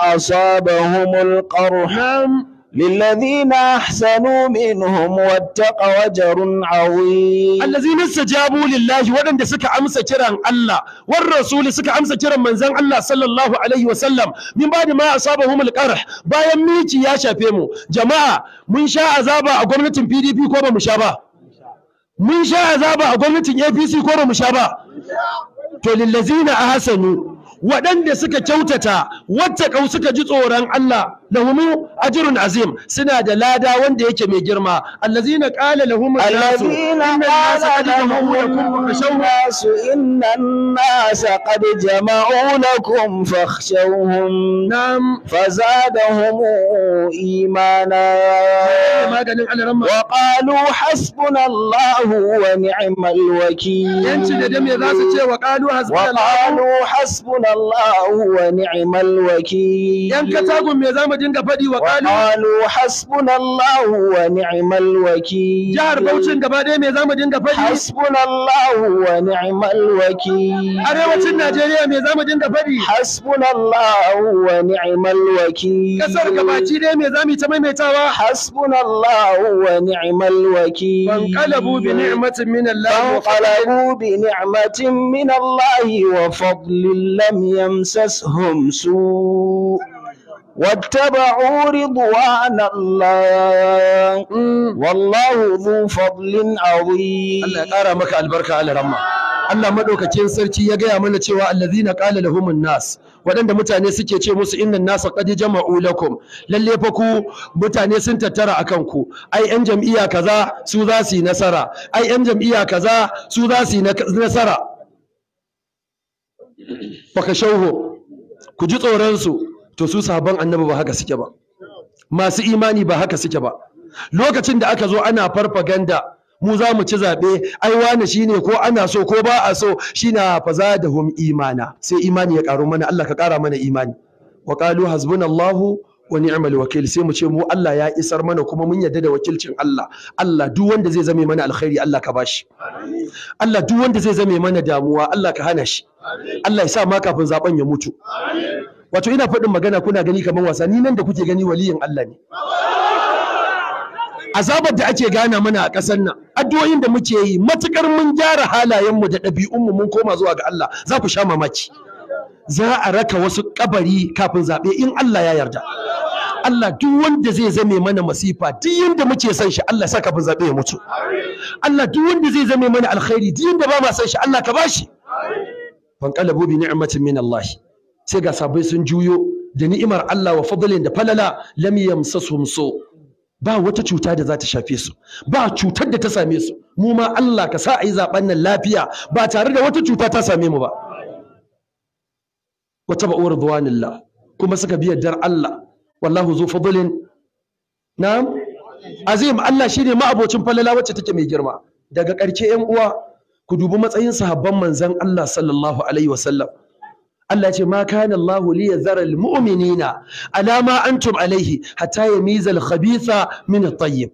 أصابهم القرح
na'am
للذين أحسنوا منهم واتقوا أجر عظيم
allazina istajabu lillahi waɗanda suka amsa kiran Allah war rasuli suka amsa kiran manzon Allah sallallahu alaihi wa sallam min ba'di ma asabahum alqarh bayan miki ya shafe mu jama'a mun sha azaba a gwamnatin PDP ko ba mu sha ba mun sha azaba a gwamnatin APC ko ba mu sha ba to lillazina ahsanu waɗanda suka kyautata wattaqau suka ji tsoron Allah lahumu ajrun azim suna da lada wanda yake mai girma allazina qala lahum an-nasu
الذين
inna an-nasa
قال
qad jama'u
لهم
lakum fakhshawhum
الناس إن الناس قد جمعوا لكم فاخشوهم
na'am
فزادهم إيمانا
maganin alaramma
وقالوا حسبنا الله ونعم الوكيل
yanci da dame za su ce wa qalu hasbunallahu
وقالوا حسبنا الله ونعم الوكيل
yan katagun me zamu dinga faɗi wa qalu
وقالوا حسبنا الله ونعم الوكيل
jihar Bauchin gaba ɗaya me zamu dinga faɗi
حسبنا الله ونعم الوكيل
arewacin Najeriya me zamu dinga faɗi
حسبنا الله ونعم الوكيل
kasar gabaci ɗaya me zamu yi ta maimaitawa
حسبنا الله ونعم الوكيل
فانقلبوا بنعمة من الله وفضل
فانقلبوا بنعمة من الله وفضل لم يمسسهم سوء واتبعوا رضوان الله والله ذو فضل عظيم
Allah ya ƙara maka albarka alaramma Allah madaukakin sarki ya gaya mana cewa allazina qala lahumun nas waɗanda mutane suke ce musu innan nasa qad jama'u lakum lalle fa ku mutane sun tattara akan ku ai yan jam'iyya kaza su za su yi nasara ai yan jam'iyya kaza su za su yi na- nasara baka shauho ku ji tsoron su to su sahabban annabi ba haka suke ba masu imani ba haka suke ba lokacin da aka zo ana farfaganda mu za mu ci zaɓe ai wane shine ko ana so ko ba a so shine faza da hum imana sai imani ya ƙaru mana Allah ka ƙara mana imani wa qalu hasbunallahu wa ni'mal wakil sai mu ce mu Allah ya isar mana kuma mun yarda da wakilcin Allah Allah duk wanda zai zame mana alkhairi Allah ka bashi Allah duk wanda zai zame mana damuwa Allah ka hana shi Allah ya sa ma kafin zaben ya mutu wato ina faɗin magana kuna gani kamar wasa ni nan da kuke gani waliyin Allah ne azabar da ake gana mana a ƙasar nan addu'o'in da muke yi matukar mun gyara halayenmu da ɗabi'unmu mun koma zuwa ga Allah za ku sha mamaki za a raka wasu kabari kafin zaɓe in Allah ya yarda Allah duk wanda zai zame mana masifa duk yanda muke son shi Allah sa kafin zaɓe ya mutu Allah duk wanda zai zame mana alkhairi duk yanda ba ma son shi Allah ka bashi fanqalabu bi ni'matin min Allah sai ga sabai sun juyo da ni'imar Allah wa fadlin da falala lam yamsasuhum so ba wata cuta da za ta shafe su ba cutar da ta same su mu ma Allah ka sa a yi zaben nan lafiya ba tare da wata cuta ta same mu ba wata ba'uwar duwanillah kuma suka bi yardar Allah wallahu zu fadlin na'am azim Allah shine ma'abocin falala wacce take mai girma daga ƙarshe ƴan uwa ku dubi matsayin sahabban manzon Allah sallallahu alaihi wasallam Allah ya ce ma kana Allah li yazara al mu'minina ala ma antum alaihi hatta yamiza al khabitha min at tayyib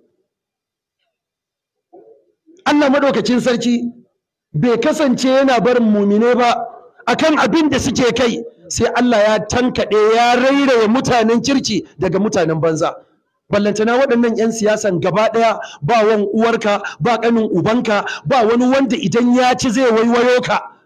Allah madaukakin sarki bai kasance yana barin mumine ba akan abin da suke kai sai Allah ya tankaɗe ya rairaye mutanen kirki daga mutanen banza ballantana waɗannan 'yan siyasan gaba ɗaya ba wan uwarka ba ƙanin ubanka ba wani wanda idan ya ci zai waiwayo ka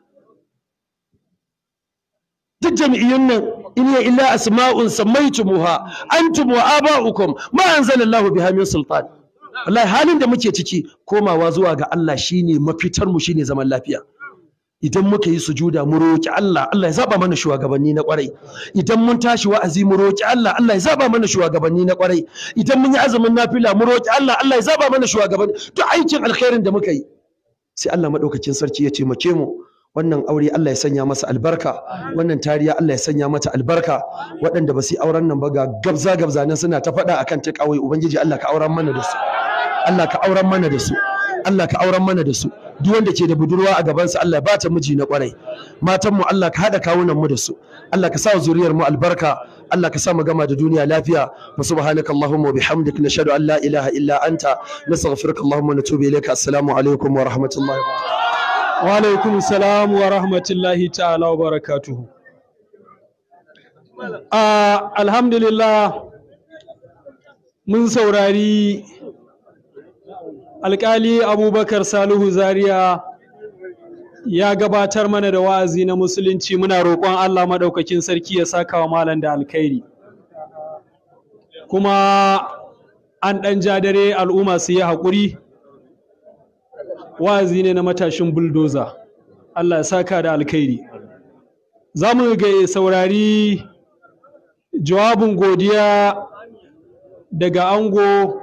duk jami'iyyun nan in ya illa asma'un sammaitumuha antum wa aba'ukum ma anzalallahu biha min sultan wallahi halin da muke ciki komawa zuwa ga Allah shine mafitar mu shine zaman lafiya idan muka yi sujuda mu roki Allah Allah ya zaba mana shugabanni na kwarai idan mun tashi wa'azi mu roki Allah Allah ya zaba mana shugabanni na kwarai idan mun yi azumin nafila mu roki Allah Allah ya zaba mana shugabanni duk aikin alkhairin da muka yi sai Allah madaukakin sarki ya taimake mu wannan aure Allah ya sanya masa albarka wannan tariya Allah ya sanya mata albarka waɗanda ba su yi auren nan ba ga gabza gabza nan suna ta faɗa akan ta kawai ubangiji Allah ka auren mana da su Allah ka auren mana da su Allah ka auren mana da su duk wanda ke da budurwa a gabansa Allah ya bata miji na kwarai matan mu Allah ka hada kawunan mu da su Allah ka sa zuriyar mu albarka Allah ka sa mu gama da duniya lafiya wa subhanaka allahumma wa bihamdik nashhadu an la ilaha illa anta nastaghfiruka allahumma wa natubu ilayka assalamu alaikum wa rahmatullahi wa barakatuh
wa alaikum salam wa rahmatullahi ta'ala wa barakatuhu Ah, alhamdulillah mun saurari alkali abubakar salihu zaria ya gabatar mana da wa'azi na musulunci muna roƙon allah maɗaukakin sarki ya saka wa malam da alkhairi kuma an ɗan ja dare al'umma su yi haƙuri wa'azi ne na matashin buldoza allah ya saka da alkhairi za mu ga saurari jawabin godiya daga ango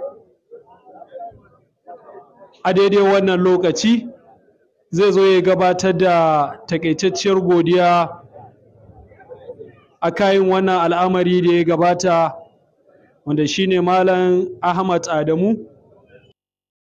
a daidai wannan lokaci zai zo ya gabatar da takaitacciyar godiya a kayan wannan al'amari da ya gabata wanda shine malam ahmad adamu